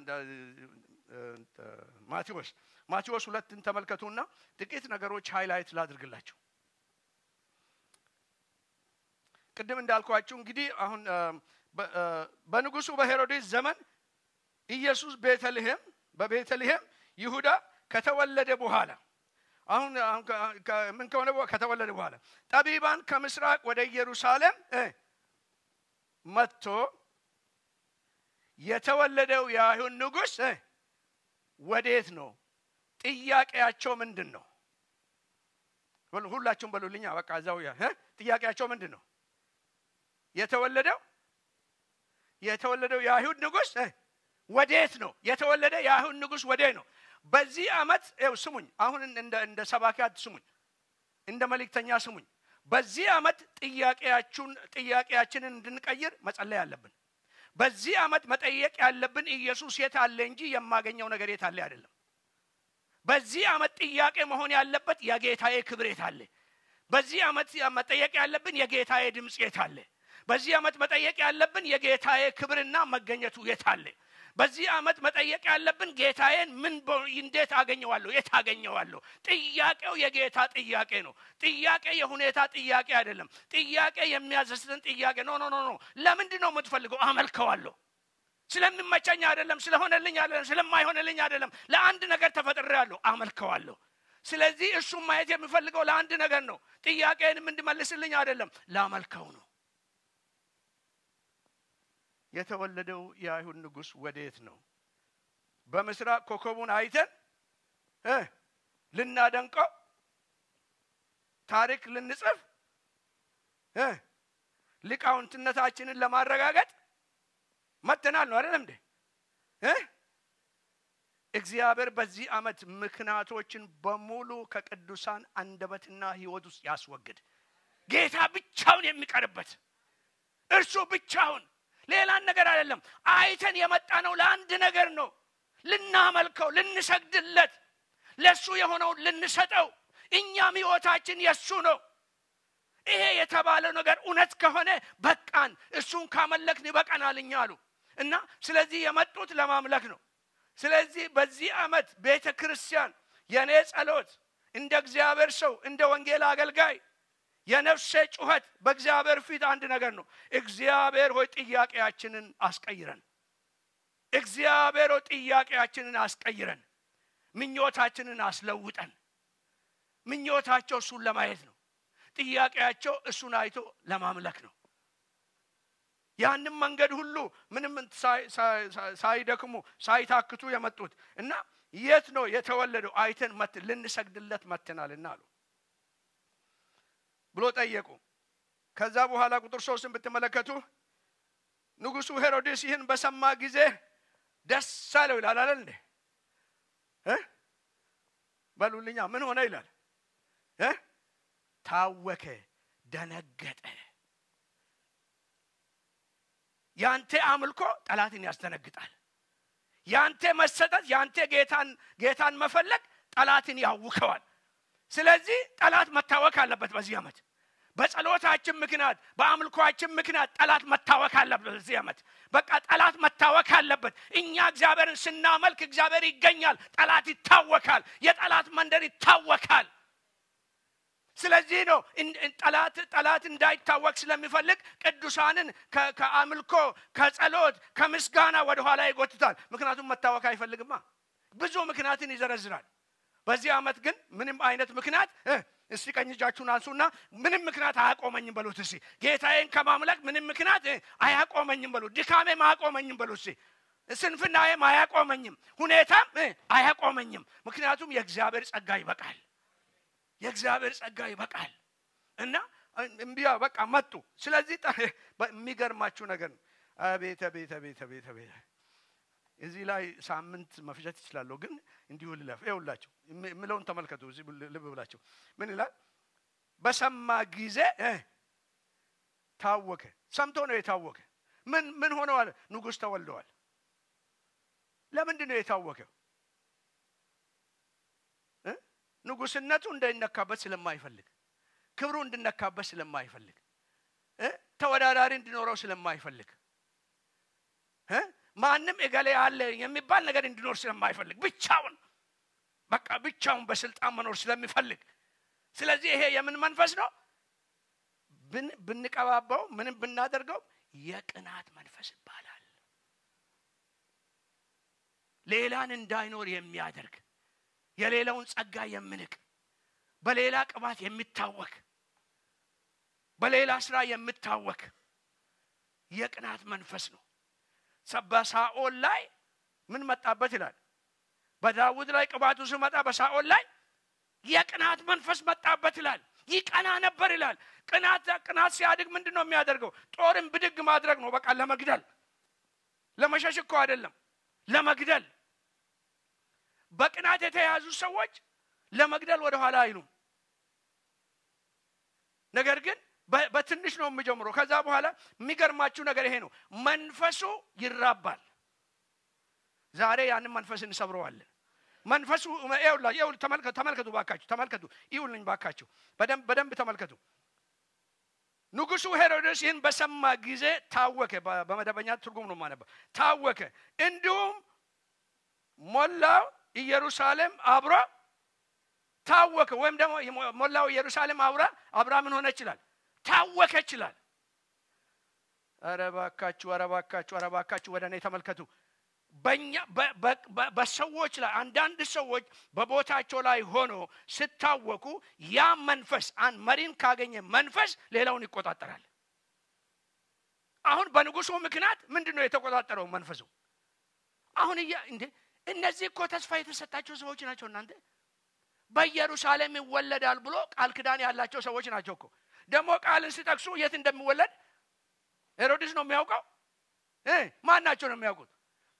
ማቴዎስ ማቴዎስ ሁለትን ተመልከቱና ጥቂት ነገሮች ሃይላይት ላድርግላቸው። ቅድም እንዳልኳችሁ እንግዲህ አሁን በንጉሱ በሄሮድስ ዘመን ኢየሱስ ቤተልሔም በቤተልሔም ይሁዳ ከተወለደ በኋላ አሁን ምን ከሆነ ከተወለደ በኋላ ጠቢባን ከምስራቅ ወደ ኢየሩሳሌም መጥቶ የተወለደው የአይሁድ ንጉሥ ወዴት ነው? ጥያቄያቸው ምንድን ነው? ሁላችሁም በሉልኛ። በቃ እዛው ጥያቄያቸው ምንድን ነው? የተወለደው የተወለደው የአይሁድ ንጉሥ ወዴት ነው? የተወለደ የአይሁድ ንጉሥ ወዴት ነው? በዚህ ዓመት ው ስሙኝ፣ አሁን እንደ ሰባኪያት ስሙኝ፣ እንደ መልእክተኛ ስሙኝ። በዚህ ዓመት ጥያቄያችሁን ጥያቄያችንን እንድንቀይር መጸለይ አለብን። በዚህ ዓመት መጠየቅ ያለብን ኢየሱስ የት አለ እንጂ የማገኘው ነገር የት አለ አይደለም። በዚህ ዓመት ጥያቄ መሆን ያለበት የጌታዬ ክብር የት አለ። በዚህ ዓመት መጠየቅ ያለብን የጌታዬ ድምፅ የት አለ። በዚህ ዓመት መጠየቅ ያለብን የጌታዬ ክብርና መገኘቱ የት አለ። በዚህ ዓመት መጠየቅ ያለብን ጌታዬን ምን እንዴት አገኘዋለሁ? የት አገኘዋለሁ? ጥያቄው የጌታ ጥያቄ ነው። ጥያቄ የሁኔታ ጥያቄ አይደለም። ጥያቄ የሚያዘስትን ጥያቄ ኖ ኖ ኖ ኖ። ለምንድን ነው የምትፈልገው? አመልከዋለሁ። ስለሚመቸኝ አይደለም፣ ስለሆነልኝ አይደለም፣ ስለማይሆንልኝ አይደለም። ለአንድ ነገር ተፈጥሬያለሁ፣ አመልከዋለሁ። ስለዚህ እሱም ማየት የሚፈልገው ለአንድ ነገር ነው። ጥያቄንም እንድመልስልኝ አይደለም፣ ላመልከው ነው። የተወለደው የአይሁድ ንጉሥ ወዴት ነው? በምስራቅ ኮከቡን አይተን ልናደንቀው ታሪክ ልንጽፍ ሊቃውንትነታችንን ለማረጋገጥ መጥተናል ነው አይደለም እንዴ? እግዚአብሔር በዚህ ዓመት ምክንያቶችን በሙሉ ከቅዱሳን አንደበትና ሕይወት ውስጥ ያስወግድ። ጌታ ብቻውን የሚቀርበት እርሱ ብቻውን ሌላን ነገር አይደለም። አይተን የመጣ ነው ለአንድ ነገር ነው፣ ልናመልከው፣ ልንሰግድለት፣ ለእሱ የሆነውን ልንሰጠው። እኛም ሕይወታችን የእሱ ነው። ይሄ የተባለው ነገር እውነት ከሆነ በቃን፣ እሱን ካመለክን ይበቃናል እኛ አሉ እና ስለዚህ የመጡት ለማምለክ ነው። ስለዚህ በዚህ ዓመት ቤተ ክርስቲያን የእኔ ጸሎት እንደ እግዚአብሔር ሰው እንደ ወንጌል አገልጋይ የነፍሴ ጩኸት በእግዚአብሔር ፊት አንድ ነገር ነው። እግዚአብሔር ሆይ ጥያቄያችንን አስቀይረን፣ እግዚአብሔር ሆይ ጥያቄያችንን አስቀይረን፣ ምኞታችንን አስለውጠን። ምኞታቸው እሱን ለማየት ነው። ጥያቄያቸው እሱን አይቶ ለማምለክ ነው። ያንም መንገድ ሁሉ ምንም ሳይደክሙ ሳይታክቱ የመጡት እና የት ነው የተወለደው? አይተን ልንሰግድለት መትናልና አሉ ብሎ ጠየቁ። ከዛ በኋላ ቁጥር ሶስትን ብትመለከቱ ንጉሡ ሄሮድስ ይህን በሰማ ጊዜ ደስ አለው ይላል አለ እንዴ? በሉልኛ ምን ሆነ ይላል? ታወከ፣ ደነገጠ። ያንተ አምልኮ ጠላትን ያስደነግጣል። ያንተ መሰጠት፣ ያንተ ጌታን ጌታን መፈለግ ጠላትን ያውከዋል። ስለዚህ ጠላት መታወክ አለበት። በዚህ ዓመት በጸሎታችን ምክንያት በአምልኳችን ምክንያት ጠላት መታወክ አለበት። በዚህ ዓመት በቃ ጠላት መታወክ አለበት። እኛ እግዚአብሔርን ስናመልክ እግዚአብሔር ይገኛል፣ ጠላት ይታወካል፣ የጠላት መንደር ይታወካል። ስለዚህ ነው ጠላት ጠላት እንዳይታወቅ ስለሚፈልግ ቅዱሳንን ከአምልኮ ከጸሎት ከምስጋና ወደኋላ ይጎትታል። ምክንያቱም መታወክ አይፈልግማ። ብዙ ምክንያትን ይዘረዝራል። በዚህ ዓመት ግን ምንም አይነት ምክንያት እስቲ ቀኝ እጃችሁን አንሱና ምንም ምክንያት አያቆመኝም በሉት። እስቲ ጌታዬን ከማምለክ ምንም ምክንያት አያቆመኝም በሉት። ድካሜም አያቆመኝም በሉት። እስቲ ስንፍናዬም አያቆመኝም፣ ሁኔታም አያቆመኝም። ምክንያቱም የእግዚአብሔር ጸጋ ይበቃል። የእግዚአብሔር ጸጋ ይበቃል እና እምቢያ በቃ መጡ። ስለዚህ የሚገርማችሁ ነገር ነው። አቤት አቤት አቤት አቤት አቤት እዚህ ላይ ሳምንት መፍጀት ይችላለሁ፣ ግን እንዲሁ ልለፍ። ይኸውላችሁ የምለውን ተመልከቱ። እዚህ ልብ ብላችሁ ምን ይላል? በሰማ ጊዜ ታወከ። ሰምቶ ነው የታወከ። ምን ምን ሆነዋል? ንጉሥ ተወልደዋል። ለምንድን ነው የታወከው? ንጉሥነቱ እንዳይነካበት ስለማይፈልግ፣ ክብሩ እንድነካበት ስለማይፈልግ፣ ተወዳዳሪ እንዲኖረው ስለማይፈልግ ማንም እገሌ አለ የሚባል ነገር እንዲኖር ስለማይፈልግ ብቻውን በቃ ብቻውን በስልጣን መኖር ስለሚፈልግ ስለዚህ ይሄ የምን መንፈስ ነው ብንቀባባው ምንም ብናደርገው የቅናት መንፈስ ይባላል ሌላን እንዳይኖር የሚያደርግ የሌላውን ጸጋ የምንቅ በሌላ ቅባት የሚታወክ በሌላ ስራ የምታወክ የቅናት መንፈስ ነው በሳኦል ላይ ምን መጣበት ይላል በዳዊት ላይ ቅባቱ ስመጣ በሳኦል ላይ የቅናት መንፈስ መጣበት ይላል ይቀና ነበር ይላል ቅናት ቅናት ሲያድግ ምንድን ነው የሚያደርገው ጦርን ብድግ ማድረግ ነው በቃ ለመግደል ለመሸሽ እኮ አይደለም ለመግደል በቅናት የተያዙ ሰዎች ለመግደል ወደኋላ አይሉም ነገር ግን በትንሽ ነው የምጀምረው ከዛ በኋላ የሚገርማችሁ ነገር ይሄ ነው መንፈሱ ይራባል ዛሬ ያንን መንፈስ እንሰብረዋለን መንፈሱ ተመልከቱ ባካችሁ ተመልከቱ ይሁልኝ ባካችሁ በደንብ ተመልከቱ ንጉሱ ሄሮድስ ይህን በሰማ ጊዜ ታወከ በመደበኛ ትርጉም ነው ማነባ ታወከ እንዲሁም ሞላው ኢየሩሳሌም አብሮ ታወከ ወይም ደግሞ ሞላው ኢየሩሳሌም አብራ አብራ ምን ሆነ ይችላል ታወከ ይችላል ኧረ ባካችሁ ኧረ ባካችሁ ኧረ ባካችሁ ወደ እኔ ተመልከቱ በእኛ በሰዎች ላይ አንዳንድ ሰዎች በቦታቸው ላይ ሆኖ ስታወቁ ያ መንፈስ አንድ መሪን ካገኘ መንፈስ ሌላውን ይቆጣጠራል አሁን በንጉሱ ምክንያት ምንድን ነው የተቆጣጠረው መንፈሱ አሁን እያ እንዴ እነዚህ እኮ ተስፋ የተሰጣቸው ሰዎች ናቸው እናንተ በኢየሩሳሌም ይወለዳል ብሎ ቃል ክዳን ያላቸው ሰዎች ናቸው እኮ ደግሞ ቃልን ሲጠቅሱ የት እንደሚወለድ ሄሮድስ ነው የሚያውቀው ማን ናቸው ነው የሚያውቁት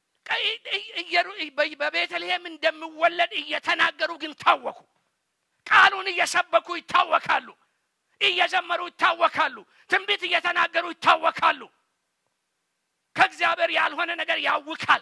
በቤተልሔም እንደሚወለድ እየተናገሩ ግን ታወኩ ቃሉን እየሰበኩ ይታወካሉ እየዘመሩ ይታወካሉ ትንቢት እየተናገሩ ይታወካሉ ከእግዚአብሔር ያልሆነ ነገር ያውካል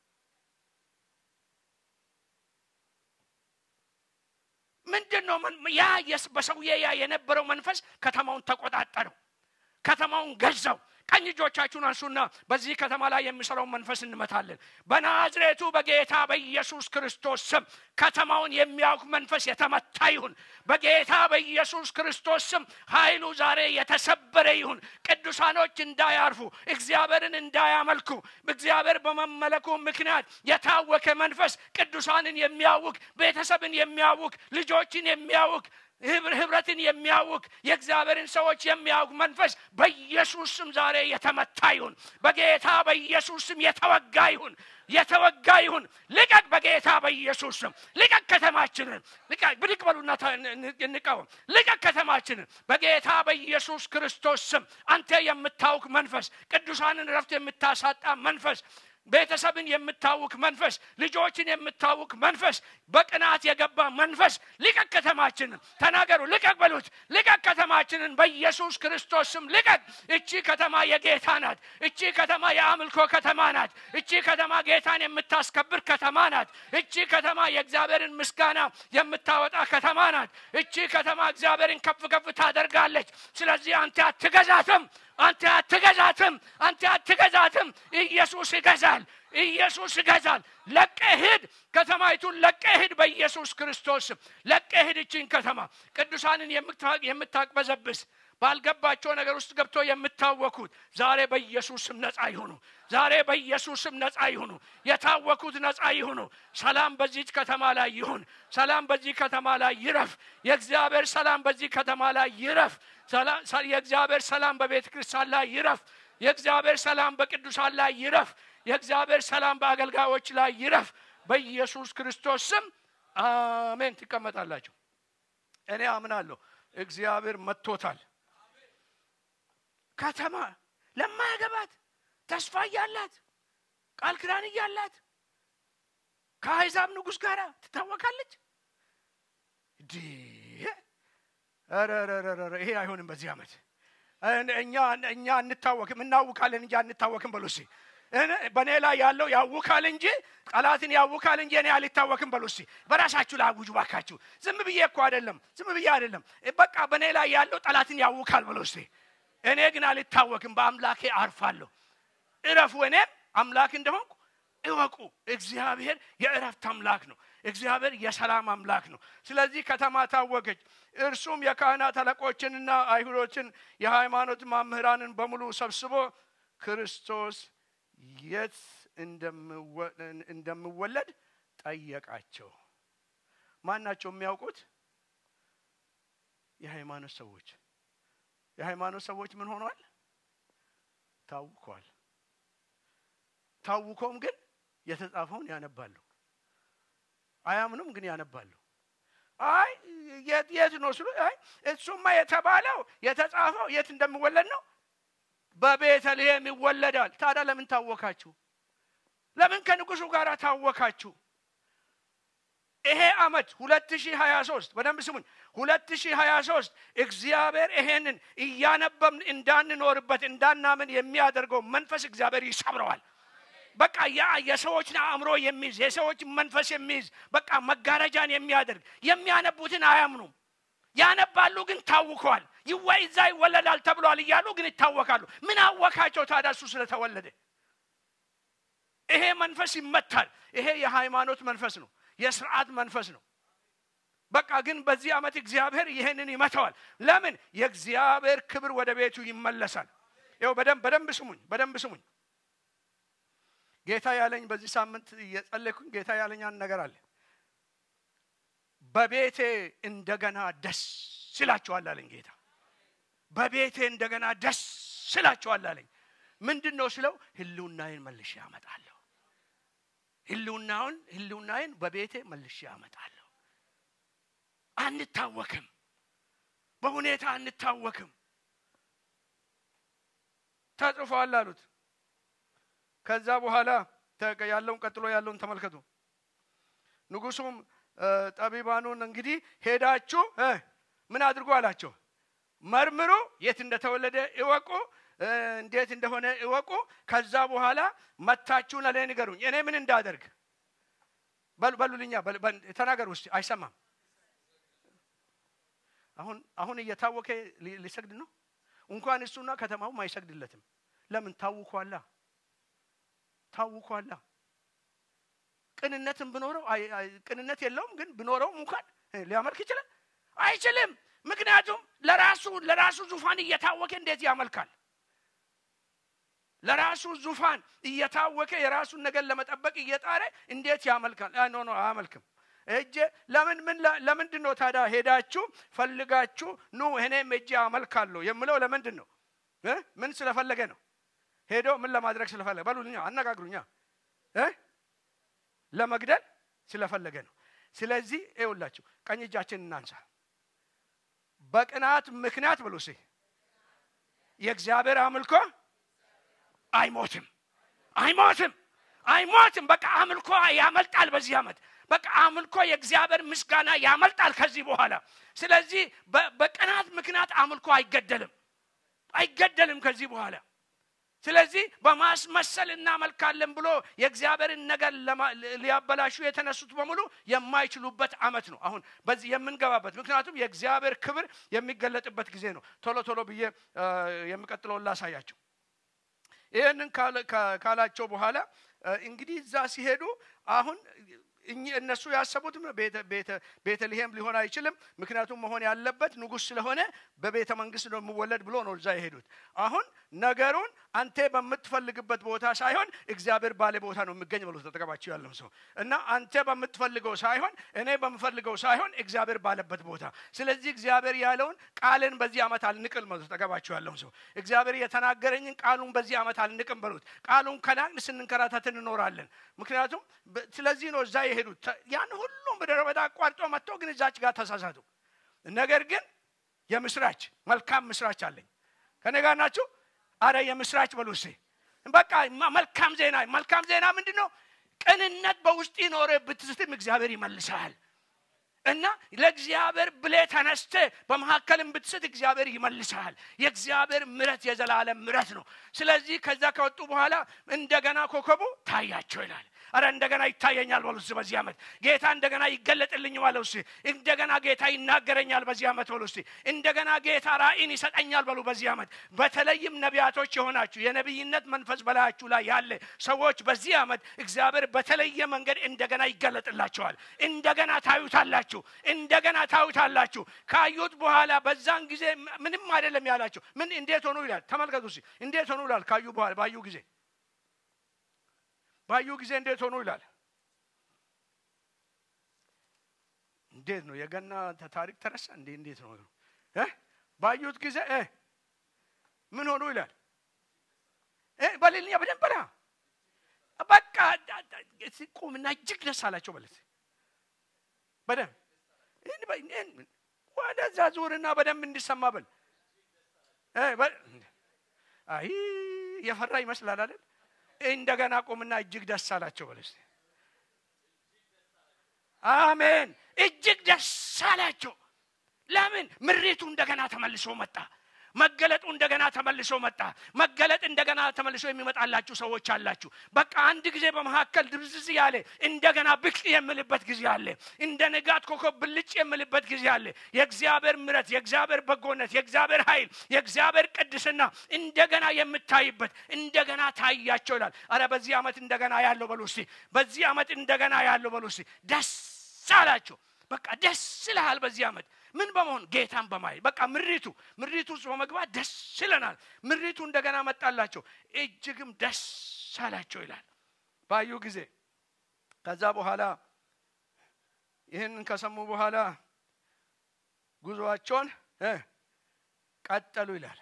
ምንድን ነው ያ በሰውዬ ያ የነበረው መንፈስ ከተማውን ተቆጣጠረው ከተማውን ገዛው ቀኝ እጆቻችሁን አንሱና በዚህ ከተማ ላይ የሚሰራውን መንፈስ እንመታለን በናዝሬቱ በጌታ በኢየሱስ ክርስቶስ ስም ከተማውን የሚያውቅ መንፈስ የተመታ ይሁን በጌታ በኢየሱስ ክርስቶስ ስም ኃይሉ ዛሬ የተሰበረ ይሁን ቅዱሳኖች እንዳያርፉ እግዚአብሔርን እንዳያመልኩ እግዚአብሔር በመመለኩ ምክንያት የታወከ መንፈስ ቅዱሳንን የሚያውክ ቤተሰብን የሚያውክ ልጆችን የሚያውክ ህብረትን የሚያውክ የእግዚአብሔርን ሰዎች የሚያውቅ መንፈስ በኢየሱስ ስም ዛሬ የተመታ ይሁን በጌታ በኢየሱስ ስም የተወጋ ይሁን የተወጋ ይሁን ልቀቅ በጌታ በኢየሱስ ስም ልቀቅ ከተማችንን ብድቅ በሉና እንቃወም ልቀቅ ከተማችንን በጌታ በኢየሱስ ክርስቶስ ስም አንተ የምታውቅ መንፈስ ቅዱሳንን ረፍት የምታሳጣ መንፈስ ቤተሰብን የምታውክ መንፈስ፣ ልጆችን የምታውክ መንፈስ፣ በቅናት የገባ መንፈስ ልቀቅ ከተማችንን። ተናገሩ፣ ልቀቅ በሉት። ልቀቅ ከተማችንን በኢየሱስ ክርስቶስ ስም ልቀቅ። እቺ ከተማ የጌታ ናት። እቺ ከተማ የአምልኮ ከተማ ናት። እቺ ከተማ ጌታን የምታስከብር ከተማ ናት። እቺ ከተማ የእግዚአብሔርን ምስጋና የምታወጣ ከተማ ናት። እቺ ከተማ እግዚአብሔርን ከፍ ከፍ ታደርጋለች። ስለዚህ አንተ አትገዛትም። አንተ አትገዛትም። አንተ አትገዛትም። ኢየሱስ ይገዛል። ኢየሱስ ይገዛል። ለቀህ ሂድ። ከተማይቱን ለቀህ ሂድ። በኢየሱስ ክርስቶስ ስም ለቀህ ሂድ። እቺን ከተማ ቅዱሳንን የምታቅበዘብስ ባልገባቸው ነገር ውስጥ ገብቶ የምታወኩት ዛሬ በኢየሱስ ስም ነፃ ይሁኑ። ዛሬ በኢየሱስ ስም ነፃ ይሁኑ። የታወኩት ነፃ ይሁኑ። ሰላም በዚች ከተማ ላይ ይሁን። ሰላም በዚህ ከተማ ላይ ይረፍ። የእግዚአብሔር ሰላም በዚህ ከተማ ላይ ይረፍ። የእግዚአብሔር ሰላም በቤተ ክርስቲያን ላይ ይረፍ። የእግዚአብሔር ሰላም በቅዱሳን ላይ ይረፍ። የእግዚአብሔር ሰላም በአገልጋዮች ላይ ይረፍ። በኢየሱስ ክርስቶስ ስም አሜን። ትቀመጣላችሁ። እኔ አምናለሁ እግዚአብሔር መጥቶታል። ከተማ ለማያገባት ተስፋ እያላት ቃል ኪዳን እያላት ከአሕዛብ ንጉሥ ጋር ትታወቃለች። ይሄ አይሆንም። በዚህ ዓመት እኛ እኛ አንታወክም፣ እናውካለን እንጂ አንታወክም። በሉ እስኪ በእኔ ላይ ያለው ያውካል እንጂ ጠላትን ያውካል እንጂ እኔ አልታወክም። በሉ እስኪ በራሳችሁ ላይ አውጁ ባካችሁ። ዝም ብዬ እኮ አይደለም፣ ዝም ብዬ አይደለም። በቃ በእኔ ላይ ያለው ጠላትን ያውካል። በሉ እስኪ እኔ ግን አልታወክም፣ በአምላኬ አርፋለሁ። እረፉ፣ እኔም አምላክ እንደሆንኩ እወቁ። እግዚአብሔር የእረፍት አምላክ ነው። እግዚአብሔር የሰላም አምላክ ነው። ስለዚህ ከተማ ታወከች። እርሱም የካህናት አለቆችንና አይሁዶችን የሃይማኖት መምህራንን በሙሉ ሰብስቦ ክርስቶስ የት እንደምወለድ ጠየቃቸው። ማን ናቸው የሚያውቁት? የሃይማኖት ሰዎች። የሃይማኖት ሰዎች ምን ሆኗል? ታውኳል። ታውኮም ግን የተጻፈውን ያነባሉ። አያምኑም፣ ግን ያነባሉ። አይ የት ነው ስሉ፣ አይ እሱማ የተባለው የተጻፈው የት እንደሚወለድ ነው በቤተልሔም ይወለዳል። ታዲያ ለምን ታወካችሁ? ለምን ከንጉሱ ጋር ታወካችሁ? ይሄ ዓመት ሁለት ሺህ ሀያ ሶስት በደንብ ስሙኝ። ሁለት ሺህ ሀያ ሶስት እግዚአብሔር ይሄንን እያነበብን እንዳንኖርበት እንዳናምን የሚያደርገው መንፈስ እግዚአብሔር ይሰብረዋል። በቃ ያ የሰዎችን አእምሮ የሚይዝ የሰዎችን መንፈስ የሚይዝ በቃ መጋረጃን የሚያደርግ የሚያነቡትን አያምኑም። ያነባሉ ግን ታውከዋል። ይወይ እዛ ይወለዳል ተብሏል እያሉ ግን ይታወካሉ። ምን አወካቸው ታዲያ እሱ ስለተወለደ? ይሄ መንፈስ ይመታል። ይሄ የሃይማኖት መንፈስ ነው፣ የስርዓት መንፈስ ነው። በቃ ግን በዚህ ዓመት እግዚአብሔር ይሄንን ይመተዋል። ለምን? የእግዚአብሔር ክብር ወደ ቤቱ ይመለሳል። ይኸው በደንብ በደንብ ስሙኝ፣ በደንብ ስሙኝ። ጌታ ያለኝ በዚህ ሳምንት እየጸለይኩኝ ጌታ ያለኝ አንድ ነገር አለ። በቤቴ እንደገና ደስ ይላችኋል አለኝ ጌታ። በቤቴ እንደገና ደስ ይላችኋል አለኝ። ምንድን ነው ስለው ህልውናዬን መልሼ አመጣለሁ። ህልውናውን ህልውናዬን በቤቴ መልሼ አመጣለሁ። አንታወክም፣ በሁኔታ አንታወክም። ተጽፏል አሉት። ከዛ በኋላ ያለውን ቀጥሎ ያለውን ተመልከቱ። ንጉሱም ጠቢባኑን እንግዲህ ሄዳችሁ ምን አድርጉ አላቸው። መርምሩ፣ የት እንደተወለደ እወቁ፣ እንዴት እንደሆነ እወቁ። ከዛ በኋላ መታችሁ ለእኔ ንገሩኝ፣ እኔ ምን እንዳደርግ በሉልኛ። ተናገር ውስጥ አይሰማም። አሁን አሁን እየታወከ ሊሰግድ ነው። እንኳን እሱና ከተማውም አይሰግድለትም። ለምን ታውኳላ ታውኳላ ቅንነትን ብኖረው ቅንነት የለውም፣ ግን ብኖረውም እንኳን ሊያመልክ ይችላል አይችልም። ምክንያቱም ለራሱ ለራሱ ዙፋን እየታወከ እንዴት ያመልካል? ለራሱ ዙፋን እየታወከ የራሱን ነገር ለመጠበቅ እየጣረ እንዴት ያመልካል? ኖ ኖ አያመልክም። እጄ ለምን ምን ለምንድን ነው ታዲያ ሄዳችሁ ፈልጋችሁ ኑ እኔም እጄ አመልካለሁ የምለው ለምንድን ነው? ምን ስለፈለገ ነው? ሄዶ ምን ለማድረግ ስለፈለገ በሉልኛ፣ አነጋግሩኛ። ለመግደል ስለፈለገ ነው። ስለዚህ ይኸውላችሁ ቀኝ እጃችን እናንሳ። በቅናት ምክንያት ብሉ ሲ የእግዚአብሔር አምልኮ አይሞትም፣ አይሞትም፣ አይሞትም። በቃ አምልኮ ያመልጣል በዚህ ዓመት በቃ አምልኮ የእግዚአብሔር ምስጋና ያመልጣል ከዚህ በኋላ። ስለዚህ በቅናት ምክንያት አምልኮ አይገደልም አይገደልም ከዚህ በኋላ። ስለዚህ በማስመሰል እናመልካለን ብሎ የእግዚአብሔርን ነገር ሊያበላሹ የተነሱት በሙሉ የማይችሉበት ዓመት ነው አሁን በዚህ የምንገባበት። ምክንያቱም የእግዚአብሔር ክብር የሚገለጥበት ጊዜ ነው። ቶሎ ቶሎ ብዬ የሚቀጥለውን ላሳያቸው። ይህንን ካላቸው በኋላ እንግዲህ እዛ ሲሄዱ አሁን እነሱ ያሰቡት ቤተልሔም ሊሆን አይችልም። ምክንያቱም መሆን ያለበት ንጉሥ ስለሆነ በቤተ መንግስት ነው የሚወለድ ብሎ ነው እዛ የሄዱት። አሁን ነገሩን አንተ በምትፈልግበት ቦታ ሳይሆን እግዚአብሔር ባለ ቦታ ነው የሚገኝ ብሎ ተጠቀማቸው ያለው ሰው እና አንተ በምትፈልገው ሳይሆን እኔ በምፈልገው ሳይሆን እግዚአብሔር ባለበት ቦታ። ስለዚህ እግዚአብሔር ያለውን ቃልን በዚህ ዓመት አልንቅል ብሎ ተጠቀማቸው ያለው ሰው እግዚአብሔር የተናገረኝን ቃሉን በዚህ ዓመት አልንቅም በሉት። ቃሉን ከናቅን ስንንከራተት እንኖራለን። ምክንያቱም ስለዚህ ነው እዛ የሄዱት ያን ሁሉም ምድረ በዳ አቋርጦ መጥቶ ግን እዛች ጋር ተሳሳቱ። ነገር ግን የምስራች መልካም ምስራች አለኝ። ከኔ ጋር ናችሁ? አረ የምስራች በሉ እስኪ። በቃ መልካም ዜና መልካም ዜና ምንድን ነው? ቅንነት በውስጥ ይኖረ ብትስትም እግዚአብሔር ይመልሰሃል። እና ለእግዚአብሔር ብሌ ተነስተ በመካከልም ብትስት እግዚአብሔር ይመልሰሃል። የእግዚአብሔር ምረት የዘላለም ምረት ነው። ስለዚህ ከዛ ከወጡ በኋላ እንደገና ኮከቡ ታያቸው ይላል። አረ እንደገና ይታየኛል በሉ እስኪ በዚህ ዓመት ጌታ እንደገና ይገለጥልኝ በሉ እስኪ። እንደገና ጌታ ይናገረኛል በዚህ ዓመት በሉ እስኪ። እንደገና ጌታ ራእይን ይሰጠኛል በሉ በዚህ ዓመት። በተለይም ነቢያቶች የሆናችሁ የነቢይነት መንፈስ በላያችሁ ላይ ያለ ሰዎች በዚህ ዓመት እግዚአብሔር በተለየ መንገድ እንደገና ይገለጥላቸዋል። እንደገና ታዩታላችሁ፣ እንደገና ታዩታላችሁ። ካዩት በኋላ በዛን ጊዜ ምንም አይደለም ያላቸው ምን እንዴት ሆኑ ይላል። ተመልከቱ እስኪ እንዴት ሆኑ ይላል። ካዩ በኋላ ባዩ ጊዜ ባዩ ጊዜ እንዴት ሆኑ ይላል። እንዴት ነው የገና ታሪክ ተረሳ እንዴ? እንዴት ነው እ ባዩት ጊዜ እ ምን ሆኑ ይላል። እ በሌልኛ በደንብ በላ በቃ ቁምና እጅግ ደስ አላቸው በለት በደንብ ወደዛ ዙርና በደንብ እንዲሰማ በል። አይ የፈራ ይመስላል አይደል? እንደገና ቁምና እጅግ ደስ አላቸው በለስ። አሜን። እጅግ ደስ አላቸው። ለምን? ምሬቱ እንደገና ተመልሶ መጣ። መገለጡ እንደገና ተመልሶ መጣ። መገለጥ እንደገና ተመልሶ የሚመጣላችሁ ሰዎች አላችሁ። በቃ አንድ ጊዜ በመካከል ድብዝዝ ያለ እንደገና ብቅ የምልበት ጊዜ አለ። እንደ ንጋት ኮከብ ብልጭ የምልበት ጊዜ አለ። የእግዚአብሔር ምረት፣ የእግዚአብሔር በጎነት፣ የእግዚአብሔር ኃይል፣ የእግዚአብሔር ቅድስና እንደገና የምታይበት እንደገና ታያቸው ይላል። አረ በዚህ ዓመት እንደገና ያለው በሉ እስቲ። በዚህ ዓመት እንደገና ያለው በሉ እስቲ። ደስ አላቸው። በቃ ደስ ይልሃል በዚህ ዓመት ምን በመሆን ጌታን በማየት በቃ ምሪቱ ምሪቱ ውስጥ በመግባት ደስ ይለናል። ምሪቱ እንደገና መጣላቸው እጅግም ደስ አላቸው ይላል ባዩ ጊዜ። ከዛ በኋላ ይህንን ከሰሙ በኋላ ጉዞአቸውን ቀጠሉ ይላል።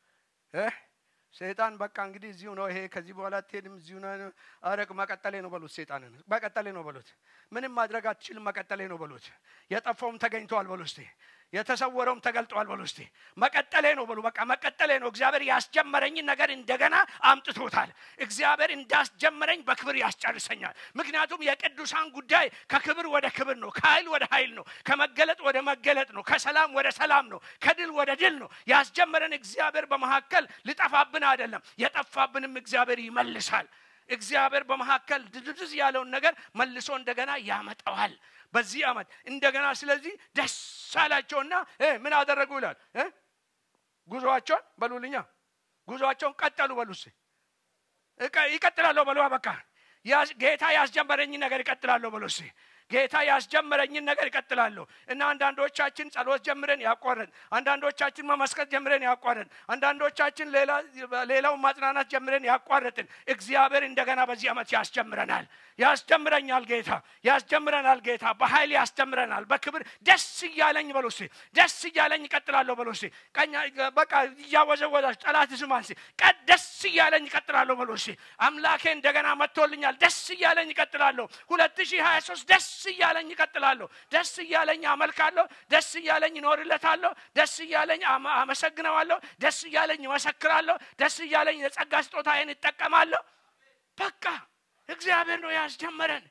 ሰይጣን በቃ እንግዲህ እዚሁ ነው ይሄ ከዚህ በኋላ አትሄድም፣ እዚሁ ነው አረቅ መቀጠሌ ነው በሉት። ሰይጣንን መቀጠሌ ነው በሉት። ምንም ማድረግ አትችልም፣ መቀጠሌ ነው በሉት። የጠፋውም ተገኝተዋል በሉ እስቲ። የተሰወረውም ተገልጠዋል በሉ እስቲ። መቀጠሌ ነው በሉ። በቃ መቀጠሌ ነው። እግዚአብሔር ያስጀመረኝን ነገር እንደገና አምጥቶታል። እግዚአብሔር እንዳስጀመረኝ በክብር ያስጨርሰኛል። ምክንያቱም የቅዱሳን ጉዳይ ከክብር ወደ ክብር ነው፣ ከኃይል ወደ ኃይል ነው፣ ከመገለጥ ወደ መገለጥ ነው፣ ከሰላም ወደ ሰላም ነው፣ ከድል ወደ ድል ነው። ያስጀመረን እግዚአብሔር በመካከል ሊጠፋብን አይደለም፣ የጠፋብንም እግዚአብሔር ይመልሳል። እግዚአብሔር በመካከል ድዝዝ ያለውን ነገር መልሶ እንደገና ያመጣዋል። በዚህ ዓመት እንደገና ስለዚህ ደስ አላቸውና ምን አደረጉ ይላል። ጉዞአቸውን በሉልኛ ጉዞአቸውን ቀጠሉ በሉ ይቀጥላለሁ በሉ በቃ ጌታ ያስጀመረኝ ነገር ይቀጥላለሁ በሉ ጌታ ያስጀመረኝን ነገር ይቀጥላለሁ እና አንዳንዶቻችን ጸሎት ጀምረን ያቋረን፣ አንዳንዶቻችን መመስከት ጀምረን ያቋረን፣ አንዳንዶቻችን ሌላውን ማጽናናት ጀምረን ያቋረጥን እግዚአብሔር እንደገና በዚህ ዓመት ያስጀምረናል። ያስጀምረኛል ጌታ ያስጀምረናል ጌታ በኃይል ያስጀምረናል። በክብር ደስ እያለኝ በሉ እስኪ ደስ እያለኝ ይቀጥላለሁ በሉ እስኪ ቀኛ በቃ እያወዘወዛችሁ ጠላት ስማን ቀድ ደስ እያለኝ ይቀጥላለሁ በሉ እስኪ አምላኬ እንደገና መጥቶልኛል። ደስ እያለኝ ይቀጥላለሁ። ሁለት ሺህ ሀያ ሶስት ደስ እያለኝ ይቀጥላለሁ። ደስ እያለኝ አመልካለሁ። ደስ እያለኝ ይኖርለታለሁ። ደስ እያለኝ አመሰግነዋለሁ። ደስ እያለኝ እመሰክራለሁ። ደስ እያለኝ የጸጋ ስጦታዬን ይጠቀማለሁ። በቃ እግዚአብሔር እግዚአብሔር ነው ያስጀመረን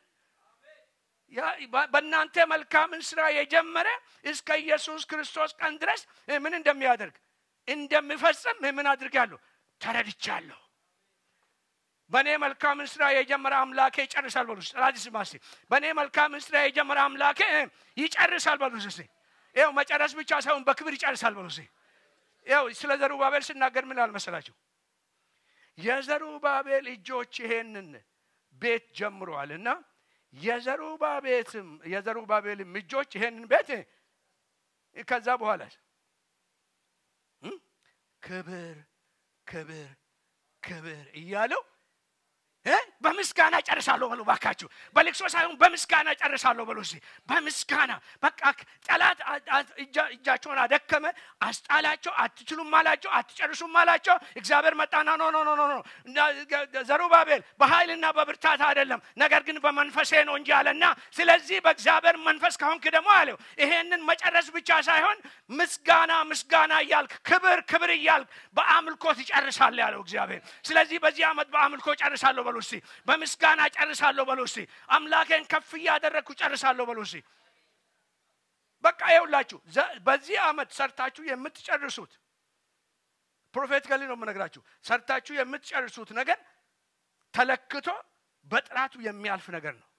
በእናንተ መልካምን ስራ የጀመረ እስከ ኢየሱስ ክርስቶስ ቀን ድረስ ምን እንደሚያደርግ እንደሚፈጽም ምን አድርጋለሁ ተረድቻለሁ በእኔ መልካምን ስራ የጀመረ አምላኬ ይጨርሳል በሉ ራዲስ ማሲ በእኔ መልካምን ስራ የጀመረ አምላኬ ይጨርሳል በሉ ስ ይው መጨረስ ብቻ ሳይሆን በክብር ይጨርሳል በሉ ይው ስለ ዘሩባቤል ስናገር ምን አልመሰላችሁ የዘሩባቤል እጆች ይሄንን ቤት ጀምረዋል እና የዘሩባቤትም የዘሩባቤልም እጆች ይሄንን ቤት ከዛ በኋላ ክብር ክብር ክብር እያለው በምስጋና ጨርሳለሁ በሉ ባካችሁ በልቅሶ ሳይሆን በምስጋና ጨርሳለሁ በሉ እስኪ በምስጋና በቃ ጠላት እጃቸውን አደከመ አስጣላቸው አትችሉም አላቸው አትጨርሱም አላቸው እግዚአብሔር መጣና ኖ ኖ ኖ ኖ ዘሩባቤል በኃይልና በብርታት አይደለም ነገር ግን በመንፈሴ ነው እንጂ አለና ስለዚህ በእግዚአብሔር መንፈስ ከሆንክ ደግሞ አለው ይሄንን መጨረስ ብቻ ሳይሆን ምስጋና ምስጋና እያልክ ክብር ክብር እያልክ በአምልኮ ትጨርሳለ ያለው እግዚአብሔር ስለዚህ በዚህ ዓመት በአምልኮ ጨርሳለሁ በሉ እስቲ በምስጋና ጨርሳለሁ በሉ እስቲ አምላኬን ከፍ እያደረግኩ ጨርሳለሁ በሉ እስቲ በቃ ይውላችሁ በዚህ ዓመት ሰርታችሁ የምትጨርሱት ፕሮፌቲካሊ ነው የምነግራችሁ ሰርታችሁ የምትጨርሱት ነገር ተለክቶ በጥራቱ የሚያልፍ ነገር ነው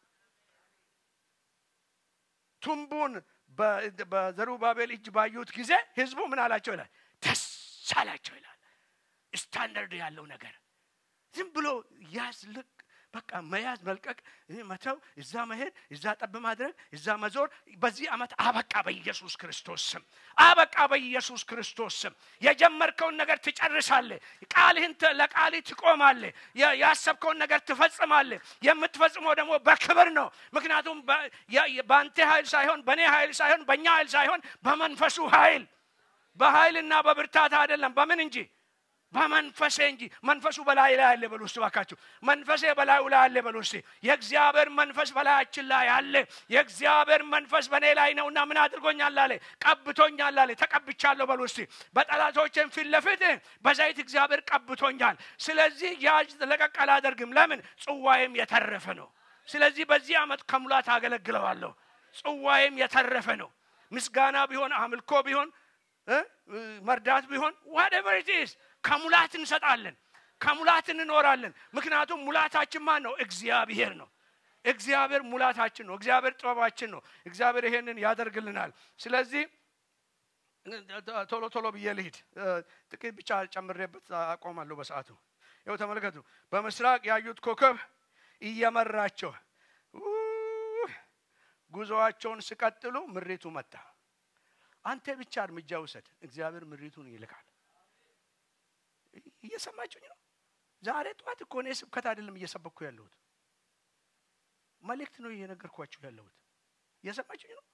ቱንቡን በዘሩባቤል እጅ ባዩት ጊዜ ህዝቡ ምን አላቸው ይላል ደስ አላቸው ይላል ስታንዳርድ ያለው ነገር ዝም ብሎ ያዝ ልቅ በቃ መያዝ መልቀቅ መተው እዛ መሄድ እዛ ጠብ ማድረግ እዛ መዞር በዚህ ዓመት አበቃ በኢየሱስ ክርስቶስ ስም አበቃ በኢየሱስ ክርስቶስ ስም የጀመርከውን ነገር ትጨርሳለ ቃልህን ለቃልህ ትቆማለ ያሰብከውን ነገር ትፈጽማለ የምትፈጽመው ደግሞ በክብር ነው ምክንያቱም በአንተ ኃይል ሳይሆን በእኔ ኃይል ሳይሆን በእኛ ኃይል ሳይሆን በመንፈሱ ኃይል በኃይልና በብርታት አይደለም በምን እንጂ በመንፈሴ እንጂ መንፈሱ በላይ ላይ አለ በሉ ውስጥ ባካችሁ መንፈሴ በላዩ ላይ አለ በሉ ውስጥ የእግዚአብሔር መንፈስ በላያችን ላይ አለ የእግዚአብሔር መንፈስ በእኔ ላይ ነውና ምን አድርጎኛል አለ ቀብቶኛል አለ ተቀብቻለሁ በሉ ውስጥ በጠላቶችን ፊት ለፊት በዘይት እግዚአብሔር ቀብቶኛል ስለዚህ ያጅ ለቀቅ አላደርግም ለምን ጽዋይም የተረፈ ነው ስለዚህ በዚህ ዓመት ከሙላት አገለግለዋለሁ ጽዋይም የተረፈ ነው ምስጋና ቢሆን አምልኮ ቢሆን መርዳት ቢሆን ዋደቨር ኢትስ ከሙላት እንሰጣለን ከሙላት እንኖራለን ምክንያቱም ሙላታችን ማን ነው እግዚአብሔር ነው እግዚአብሔር ሙላታችን ነው እግዚአብሔር ጥበባችን ነው እግዚአብሔር ይሄንን ያደርግልናል ስለዚህ ቶሎ ቶሎ ብዬ ልሂድ ጥቂት ብቻ ጨምሬበት አቆማለሁ በሰዓቱ ይው ተመልከቱ በምስራቅ ያዩት ኮከብ እየመራቸው ጉዞዋቸውን ሲቀጥሉ ምሪቱ መጣ አንተ ብቻ እርምጃ ውሰድ እግዚአብሔር ምሪቱን ይልካል እየሰማችሁኝ ነው ዛሬ ጠዋት እኮ እኔ ስብከት አይደለም እየሰበኩ ያለሁት መልእክት ነው እየነገርኳችሁ ያለሁት እየሰማችሁኝ ነው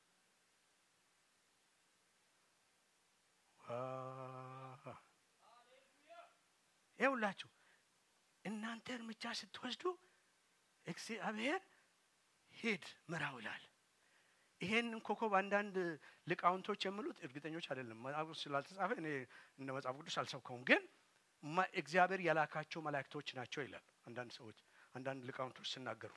ይውላችሁ እናንተ እርምጃ ስትወስዱ እግዚአብሔር ሂድ ምራው ይላል ይሄንን ኮከብ አንዳንድ ሊቃውንቶች የሚሉት እርግጠኞች አይደለም መጽሐፍ ስላልተጻፈ እኔ እንደ መጽሐፍ ቅዱስ አልሰብከውም ግን እግዚአብሔር የላካቸው መላእክቶች ናቸው ይላል አንዳንድ ሰዎች አንዳንድ ሊቃውንቶች ሲናገሩ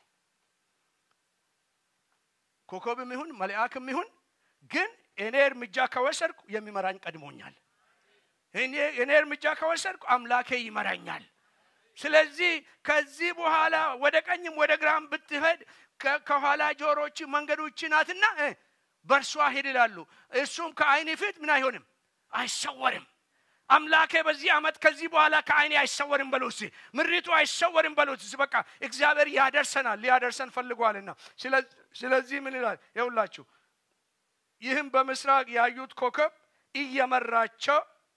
ኮከብም ይሁን መልአክም ይሁን ግን እኔ እርምጃ ከወሰድኩ የሚመራኝ ቀድሞኛል እኔ እርምጃ ከወሰድኩ አምላኬ ይመራኛል ስለዚህ ከዚህ በኋላ ወደ ቀኝም ወደ ግራም ብትሄድ ከኋላ ጆሮች መንገዶች ናትና በእርሷ ሂድ ይላሉ እሱም ከአይን ፊት ምን አይሆንም አይሰወርም አምላኬ በዚህ ዓመት ከዚህ በኋላ ከአይኔ አይሰወርም በሉት ምሪቱ አይሰወርም በሉት በቃ እግዚአብሔር ያደርሰናል ሊያደርሰን ፈልጓልና ስለዚህ ምን ይላል ይውላችሁ ይህም በምስራቅ ያዩት ኮከብ እየመራቸው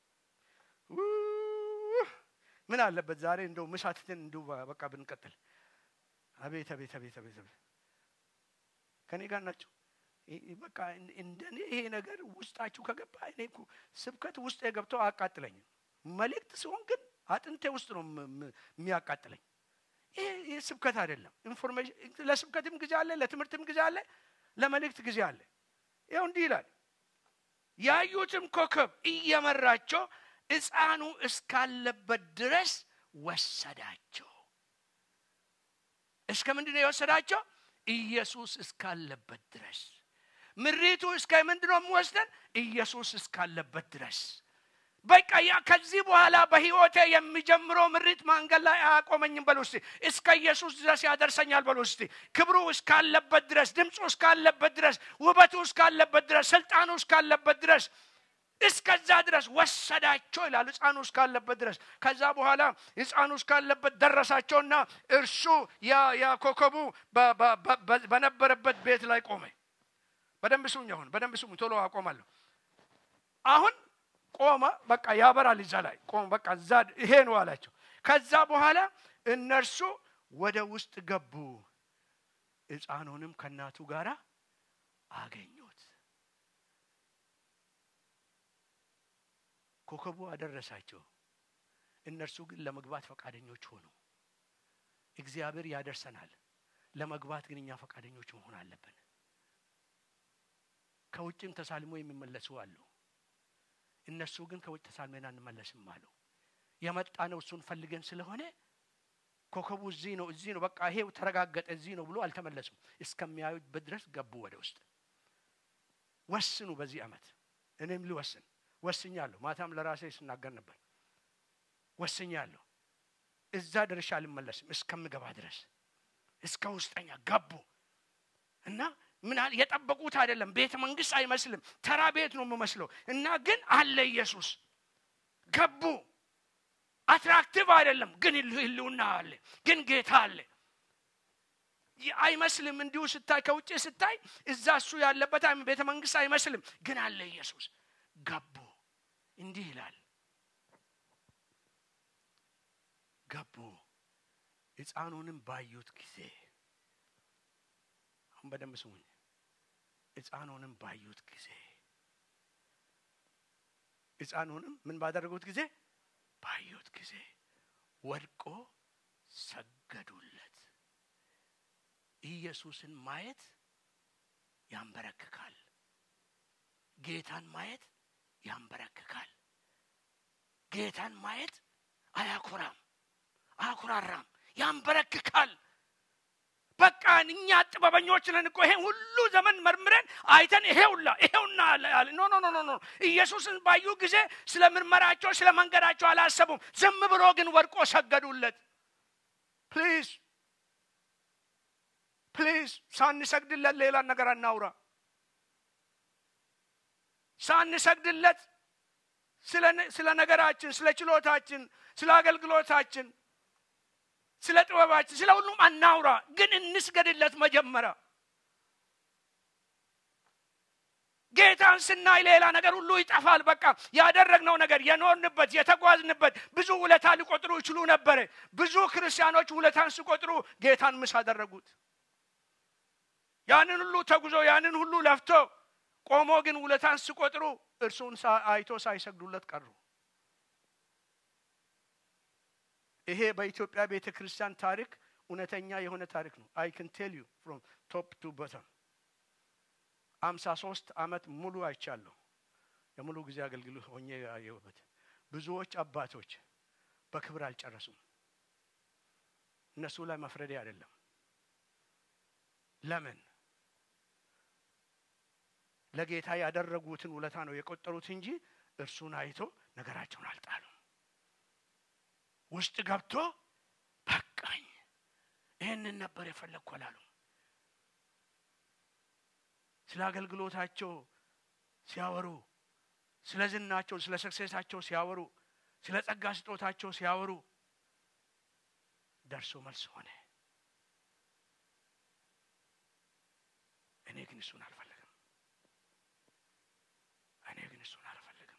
ምን አለበት ዛሬ እንደው ምሳትትን እንዲሁ በቃ ብንቀጥል አቤት አቤት አቤት አቤት አቤት ከኔ ጋር ናቸው በቃ እንደኔ ይሄ ነገር ውስጣችሁ ከገባ እኔ ስብከት ውስጥ የገብተው አያቃጥለኝም መልእክት ሲሆን ግን አጥንቴ ውስጥ ነው የሚያቃጥለኝ ይሄ ስብከት አይደለም ኢንፎርሜሽን ለስብከትም ጊዜ አለ ለትምህርትም ጊዜ አለ ለመልእክት ጊዜ አለ ይው እንዲህ ይላል ያዩትም ኮከብ እየመራቸው ሕፃኑ እስካለበት ድረስ ወሰዳቸው እስከ ምንድን ነው የወሰዳቸው ኢየሱስ እስካለበት ድረስ ምሪቱ እስከ ምንድን ነው የሚወስደን ኢየሱስ እስካለበት ድረስ በቃ ያ ከዚህ በኋላ በህይወቴ የሚጀምረው ምሪት መንገድ ላይ አያቆመኝም በሉ እስቲ እስከ ኢየሱስ ድረስ ያደርሰኛል በሉ እስቲ ክብሩ እስካለበት ድረስ ድምፁ እስካለበት ድረስ ውበቱ እስካለበት ድረስ ስልጣኑ እስካለበት ድረስ እስከዛ ድረስ ወሰዳቸው ይላል ህፃኑ እስካለበት ድረስ ከዛ በኋላ ህፃኑ እስካለበት ደረሳቸውና እርሱ ያ ኮከቡ በነበረበት ቤት ላይ ቆመ በደንብ ስሙኝ አሁን በደንብ ስሙኝ ቶሎ አቆማለሁ አሁን ቆመ በቃ ያበራል እዛ ላይ ቆመ በቃ እዛ ይሄ ነው አላቸው ከዛ በኋላ እነርሱ ወደ ውስጥ ገቡ ህፃኑንም ከእናቱ ጋር አገኙት ኮከቡ አደረሳቸው እነርሱ ግን ለመግባት ፈቃደኞች ሆኑ እግዚአብሔር ያደርሰናል ለመግባት ግን እኛ ፈቃደኞች መሆን አለብን ከውጭም ተሳልሞ የሚመለሱ አሉ እነሱ ግን ከውጭ ተሳልመን አንመለስም አሉ የመጣ ነው እሱን ፈልገን ስለሆነ ኮከቡ እዚህ ነው እዚህ ነው በቃ ይሄው ተረጋገጠ እዚህ ነው ብሎ አልተመለሱም እስከሚያዩበት ድረስ ገቡ ወደ ውስጥ ወስኑ በዚህ አመት እኔም ልወስን ወስኛለሁ ማታም ለራሴ ስናገር ነበር ወስኛለሁ እዛ ድርሻ አልመለስም እስከምገባ ድረስ እስከ ውስጠኛ ገቡ እና ምን የጠበቁት አይደለም ቤተ መንግስት አይመስልም ተራ ቤት ነው የምመስለው እና ግን አለ ኢየሱስ ገቡ አትራክቲቭ አይደለም ግን ህልውና አለ ግን ጌታ አለ አይመስልም እንዲሁ ስታይ ከውጭ ስታይ እዛ እሱ ያለበት ቤተ መንግስት አይመስልም ግን አለ ኢየሱስ ገቡ እንዲህ ይላል ገቡ ህፃኑንም ባዩት ጊዜ አሁን በደንብ ስሙኝ ህፃኑንም ባዩት ጊዜ ህፃኑንም ምን ባደረጉት ጊዜ ባዩት ጊዜ ወድቆ ሰገዱለት ኢየሱስን ማየት ያንበረክካል ጌታን ማየት ያንበረክካል ጌታን ማየት አያኮራም አያኮራራም ያንበረክካል በቃ እኛ ጥበበኞች ነን እኮ ይሄን ሁሉ ዘመን መርምረን አይተን ይሄውላ ይሄውና ኖ ኖ ኖ ኖ ኢየሱስን ባዩ ጊዜ ስለ ምርመራቸው ስለ መንገዳቸው አላሰቡም ዝም ብሎ ግን ወድቆ ሰገዱለት ፕሊዝ ፕሊዝ ሳንሰግድለት ሌላ ነገር አናውራ ሳንሰግድለት ስለ ነገራችን ስለ ችሎታችን ስለ አገልግሎታችን ስለ ጥበባችን ስለ ሁሉም አናውራ ግን እንስገድለት መጀመሪያ ጌታን ስናይ ሌላ ነገር ሁሉ ይጠፋል በቃ ያደረግነው ነገር የኖርንበት የተጓዝንበት ብዙ ውለታ ሊቆጥሩ ይችሉ ነበረ ብዙ ክርስቲያኖች ውለታን ሲቆጥሩ ጌታን ምስ አደረጉት ያንን ሁሉ ተጉዞ ያንን ሁሉ ለፍቶ ቆሞ ግን ውለታን ሲቆጥሩ እርሱን አይቶ ሳይሰግዱለት ቀሩ ይሄ በኢትዮጵያ ቤተ ክርስቲያን ታሪክ እውነተኛ የሆነ ታሪክ ነው አይ ክን ቴል ዩ ፍሮም ቶፕ ቱ ቦተም አምሳ ሶስት አመት ሙሉ አይቻለሁ የሙሉ ጊዜ አገልግሎት ሆኜ ያየሁበት ብዙዎች አባቶች በክብር አልጨረሱም እነሱ ላይ መፍረዴ አይደለም ለምን ለጌታ ያደረጉትን ውለታ ነው የቆጠሩት እንጂ እርሱን አይቶ ነገራቸውን አልጣሉም ውስጥ ገብቶ በቃኝ ይህንን ነበር የፈለግኩ አላሉ ስለ አገልግሎታቸው ሲያወሩ ስለ ዝናቸው ስለ ሰክሴሳቸው ሲያወሩ ስለ ጸጋ ስጦታቸው ሲያወሩ ደርሶ መልስ ሆነ እኔ ግን እሱን አልፈልግም እኔ ግን እሱን አልፈልግም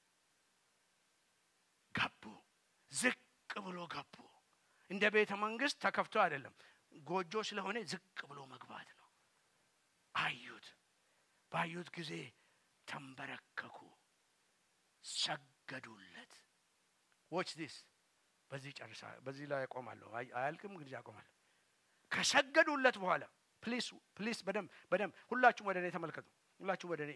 ገቡ ዝቅ ብሎ ገቡ እንደ ቤተ መንግስት ተከፍቶ አይደለም ጎጆ ስለሆነ ዝቅ ብሎ መግባት ነው አዩት ባዩት ጊዜ ተንበረከኩ ሰገዱለት ዎች ዲስ በዚህ ጨርሳ በዚህ ላይ ያቆማለሁ አያልቅም ጊዜ ያቆማለሁ ከሰገዱለት በኋላ ፕሊስ ፕሊስ በደንብ በደንብ ሁላችሁም ወደ እኔ ተመልከቱ ሁላችሁም ወደ እኔ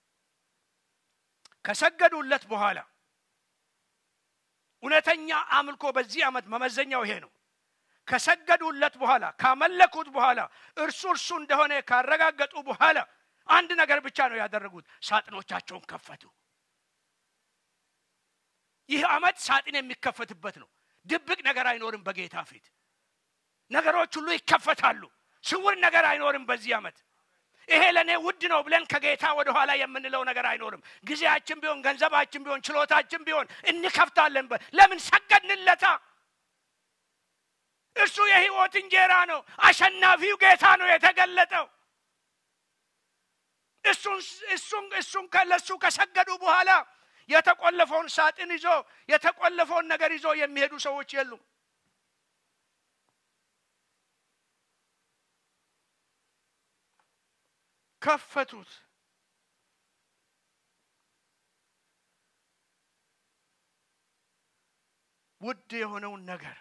ከሰገዱለት በኋላ እውነተኛ አምልኮ በዚህ ዓመት መመዘኛው ይሄ ነው ከሰገዱለት በኋላ ካመለኩት በኋላ እርሱ እርሱ እንደሆነ ካረጋገጡ በኋላ አንድ ነገር ብቻ ነው ያደረጉት ሳጥኖቻቸውን ከፈቱ ይህ ዓመት ሳጥን የሚከፈትበት ነው ድብቅ ነገር አይኖርም በጌታ ፊት ነገሮች ሁሉ ይከፈታሉ ስውር ነገር አይኖርም በዚህ ዓመት ይሄ ለእኔ ውድ ነው ብለን ከጌታ ወደኋላ የምንለው ነገር አይኖርም ጊዜያችን ቢሆን ገንዘባችን ቢሆን ችሎታችን ቢሆን እንከፍታለን ለምን ሰገድንለታ እርሱ የህይወት እንጀራ ነው አሸናፊው ጌታ ነው የተገለጠው እሱን እሱን ለእሱ ከሰገዱ በኋላ የተቆለፈውን ሳጥን ይዞ የተቆለፈውን ነገር ይዞ የሚሄዱ ሰዎች የሉም ከፈቱት ውድ የሆነውን ነገር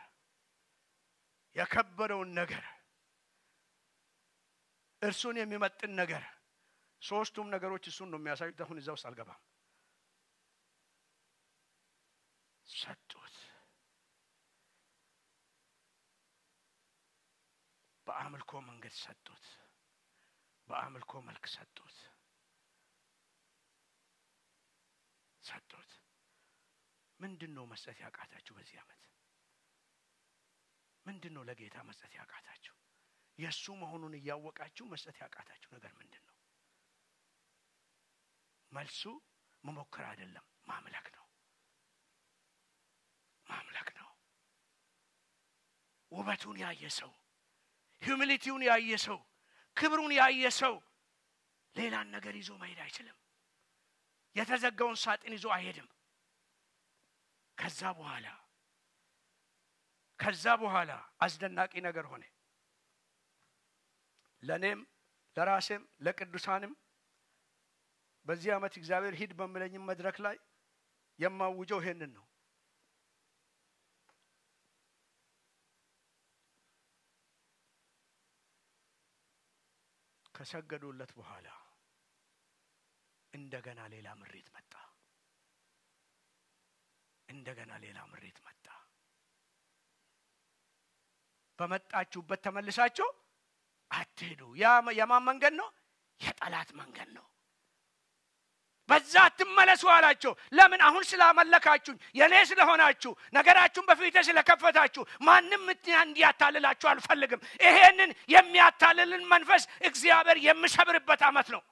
የከበረውን ነገር እርሱን የሚመጥን ነገር ሶስቱም ነገሮች እሱን ነው የሚያሳዩት አሁን እዛ ውስጥ አልገባም ሰጡት በአምልኮ መንገድ ሰጡት በአምልኮ መልክ ሰጡት ሰጡት ምንድን ነው መስጠት ያቃታችሁ በዚህ ዓመት ምንድን ነው ለጌታ መስጠት ያቃታችሁ የእሱ መሆኑን እያወቃችሁ መስጠት ያቃታችሁ ነገር ምንድን ነው መልሱ መሞከር አይደለም ማምለክ ነው ማምለክ ነው ውበቱን ያየ ሰው ሂዩሚሊቲውን ያየ ሰው ክብሩን ያየ ሰው ሌላን ነገር ይዞ መሄድ አይችልም የተዘጋውን ሳጥን ይዞ አይሄድም ከዛ በኋላ ከዛ በኋላ አስደናቂ ነገር ሆነ ለእኔም ለራሴም ለቅዱሳንም በዚህ ዓመት እግዚአብሔር ሂድ በምለኝም መድረክ ላይ የማውጀው ይሄንን ነው ከሰገዱለት በኋላ እንደገና ሌላ ምሬት መጣ እንደገና ሌላ ምሬት መጣ በመጣችሁበት ተመልሳችሁ አትሄዱ የማን መንገድ ነው የጠላት መንገድ ነው በዛ አትመለሱ አላቸው ለምን አሁን ስላመለካችሁኝ የእኔ ስለሆናችሁ ነገራችሁን በፊቴ ስለከፈታችሁ ማንም እንዲያታልላችሁ አልፈልግም ይሄንን የሚያታልልን መንፈስ እግዚአብሔር የምሰብርበት አመት ነው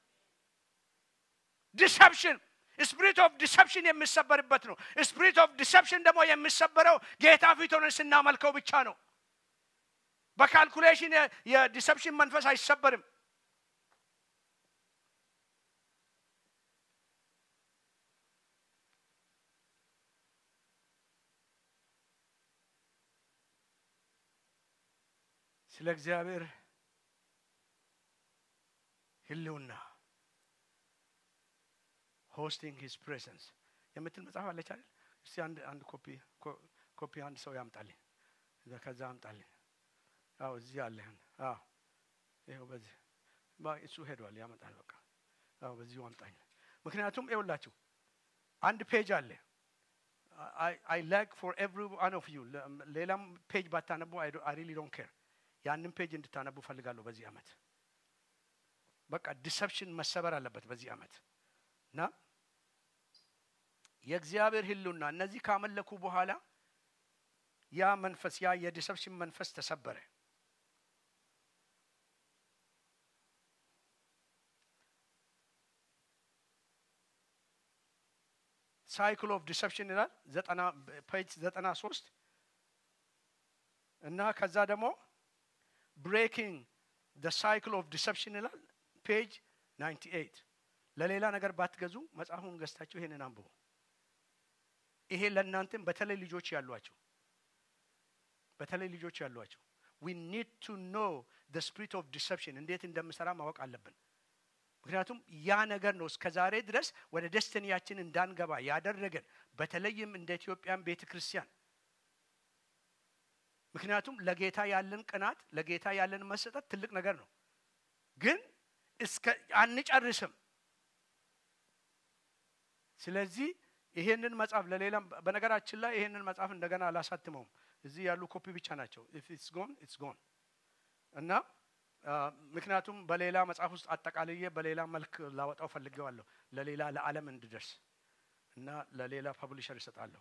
ዲሰፕሽን ስፒሪት ኦፍ ዲሰፕሽን የሚሰበርበት ነው ስፒሪት ኦፍ ዲሰፕሽን ደግሞ የሚሰበረው ጌታ ፊት ሆነን ስናመልከው ብቻ ነው በካልኩሌሽን የዲሰፕሽን መንፈስ አይሰበርም ስለ እግዚአብሔር ህልውና ሆስቲንግ ሂዝ ፕሬዘንስ የምትል መጽሐፍ አለች አይደል እስቲ አንድ አንድ ኮፒ ኮፒ አንድ ሰው ያምጣልኝ ከዛ አምጣልኝ አዎ እዚህ አለህን አዎ ይኸው በዚህ እሱ ሄዷል ያመጣል በቃ አዎ በዚሁ አምጣኝ ምክንያቱም ይውላችሁ አንድ ፔጅ አለ አይ ላይክ ፎር ኤቭሪ ዋን ኦፍ ዩ ሌላም ፔጅ ባታነቡ አይ ሪሊ ዶንት ኬር ያንን ፔጅ እንድታነቡ ፈልጋለሁ በዚህ አመት በቃ ዲሰፕሽን መሰበር አለበት በዚህ አመት እና የእግዚአብሔር ህሉና እነዚህ ካመለኩ በኋላ ያ መንፈስ ያ የዲሰፕሽን መንፈስ ተሰበረ ሳይክል ኦፍ ዲሰፕሽን ይላል ዘጠና ፔጅ ዘጠና ሶስት እና ከዛ ደግሞ ብሬኪንግ ደ ሳይክል ኦፍ ዲሰፕሽን ይላል ፔጅ 98 ለሌላ ነገር ባትገዙ መጽሐፉን ገዝታችሁ ይሄንን አንብቡ ይሄ ለእናንተም በተለይ ልጆች ያሏቸው በተለይ ልጆች ያሏቸው ዊ ኒድ ቱ ኖ ደ ስፒሪት ኦፍ ዲሰፕሽን እንዴት እንደምሰራ ማወቅ አለብን ምክንያቱም ያ ነገር ነው እስከ ዛሬ ድረስ ወደ ደስተንያችን እንዳንገባ ያደረገን በተለይም እንደ ኢትዮጵያን ቤተ ክርስቲያን ምክንያቱም ለጌታ ያለን ቅናት ለጌታ ያለን መሰጠት ትልቅ ነገር ነው ግን እስከ አንጨርስም ስለዚህ ይሄንን መጽሐፍ ለሌላም በነገራችን ላይ ይሄንን መጽሐፍ እንደገና አላሳትመውም እዚህ ያሉ ኮፒ ብቻ ናቸው። ኢፍ ኢትስ ጎን ኢትስ ጎን እና ምክንያቱም በሌላ መጽሐፍ ውስጥ አጠቃልዬ በሌላ መልክ ላወጣው ፈልጌዋለሁ ለሌላ ለዓለም እንድደርስ እና ለሌላ ፐብሊሸር ይሰጣለሁ።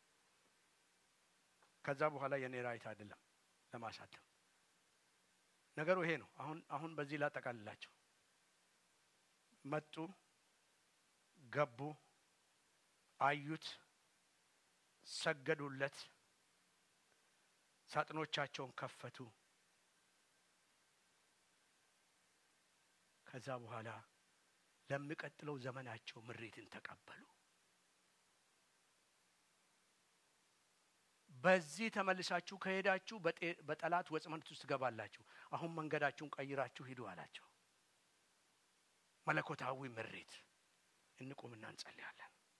ከዛ በኋላ የኔ ራይት አይደለም ለማሳተም። ነገሩ ይሄ ነው። አሁን አሁን በዚህ ላጠቃልላቸው። መጡ፣ ገቡ፣ አዩት፣ ሰገዱለት፣ ሳጥኖቻቸውን ከፈቱ። ከዛ በኋላ ለሚቀጥለው ዘመናቸው ምሬትን ተቀበሉ። በዚህ ተመልሳችሁ ከሄዳችሁ በጠላት ወጥመድ ውስጥ ትገባላችሁ። አሁን መንገዳችሁን ቀይራችሁ ሂዱ አላቸው። መለኮታዊ ምሬት። እንቁምና እንጸልያለን።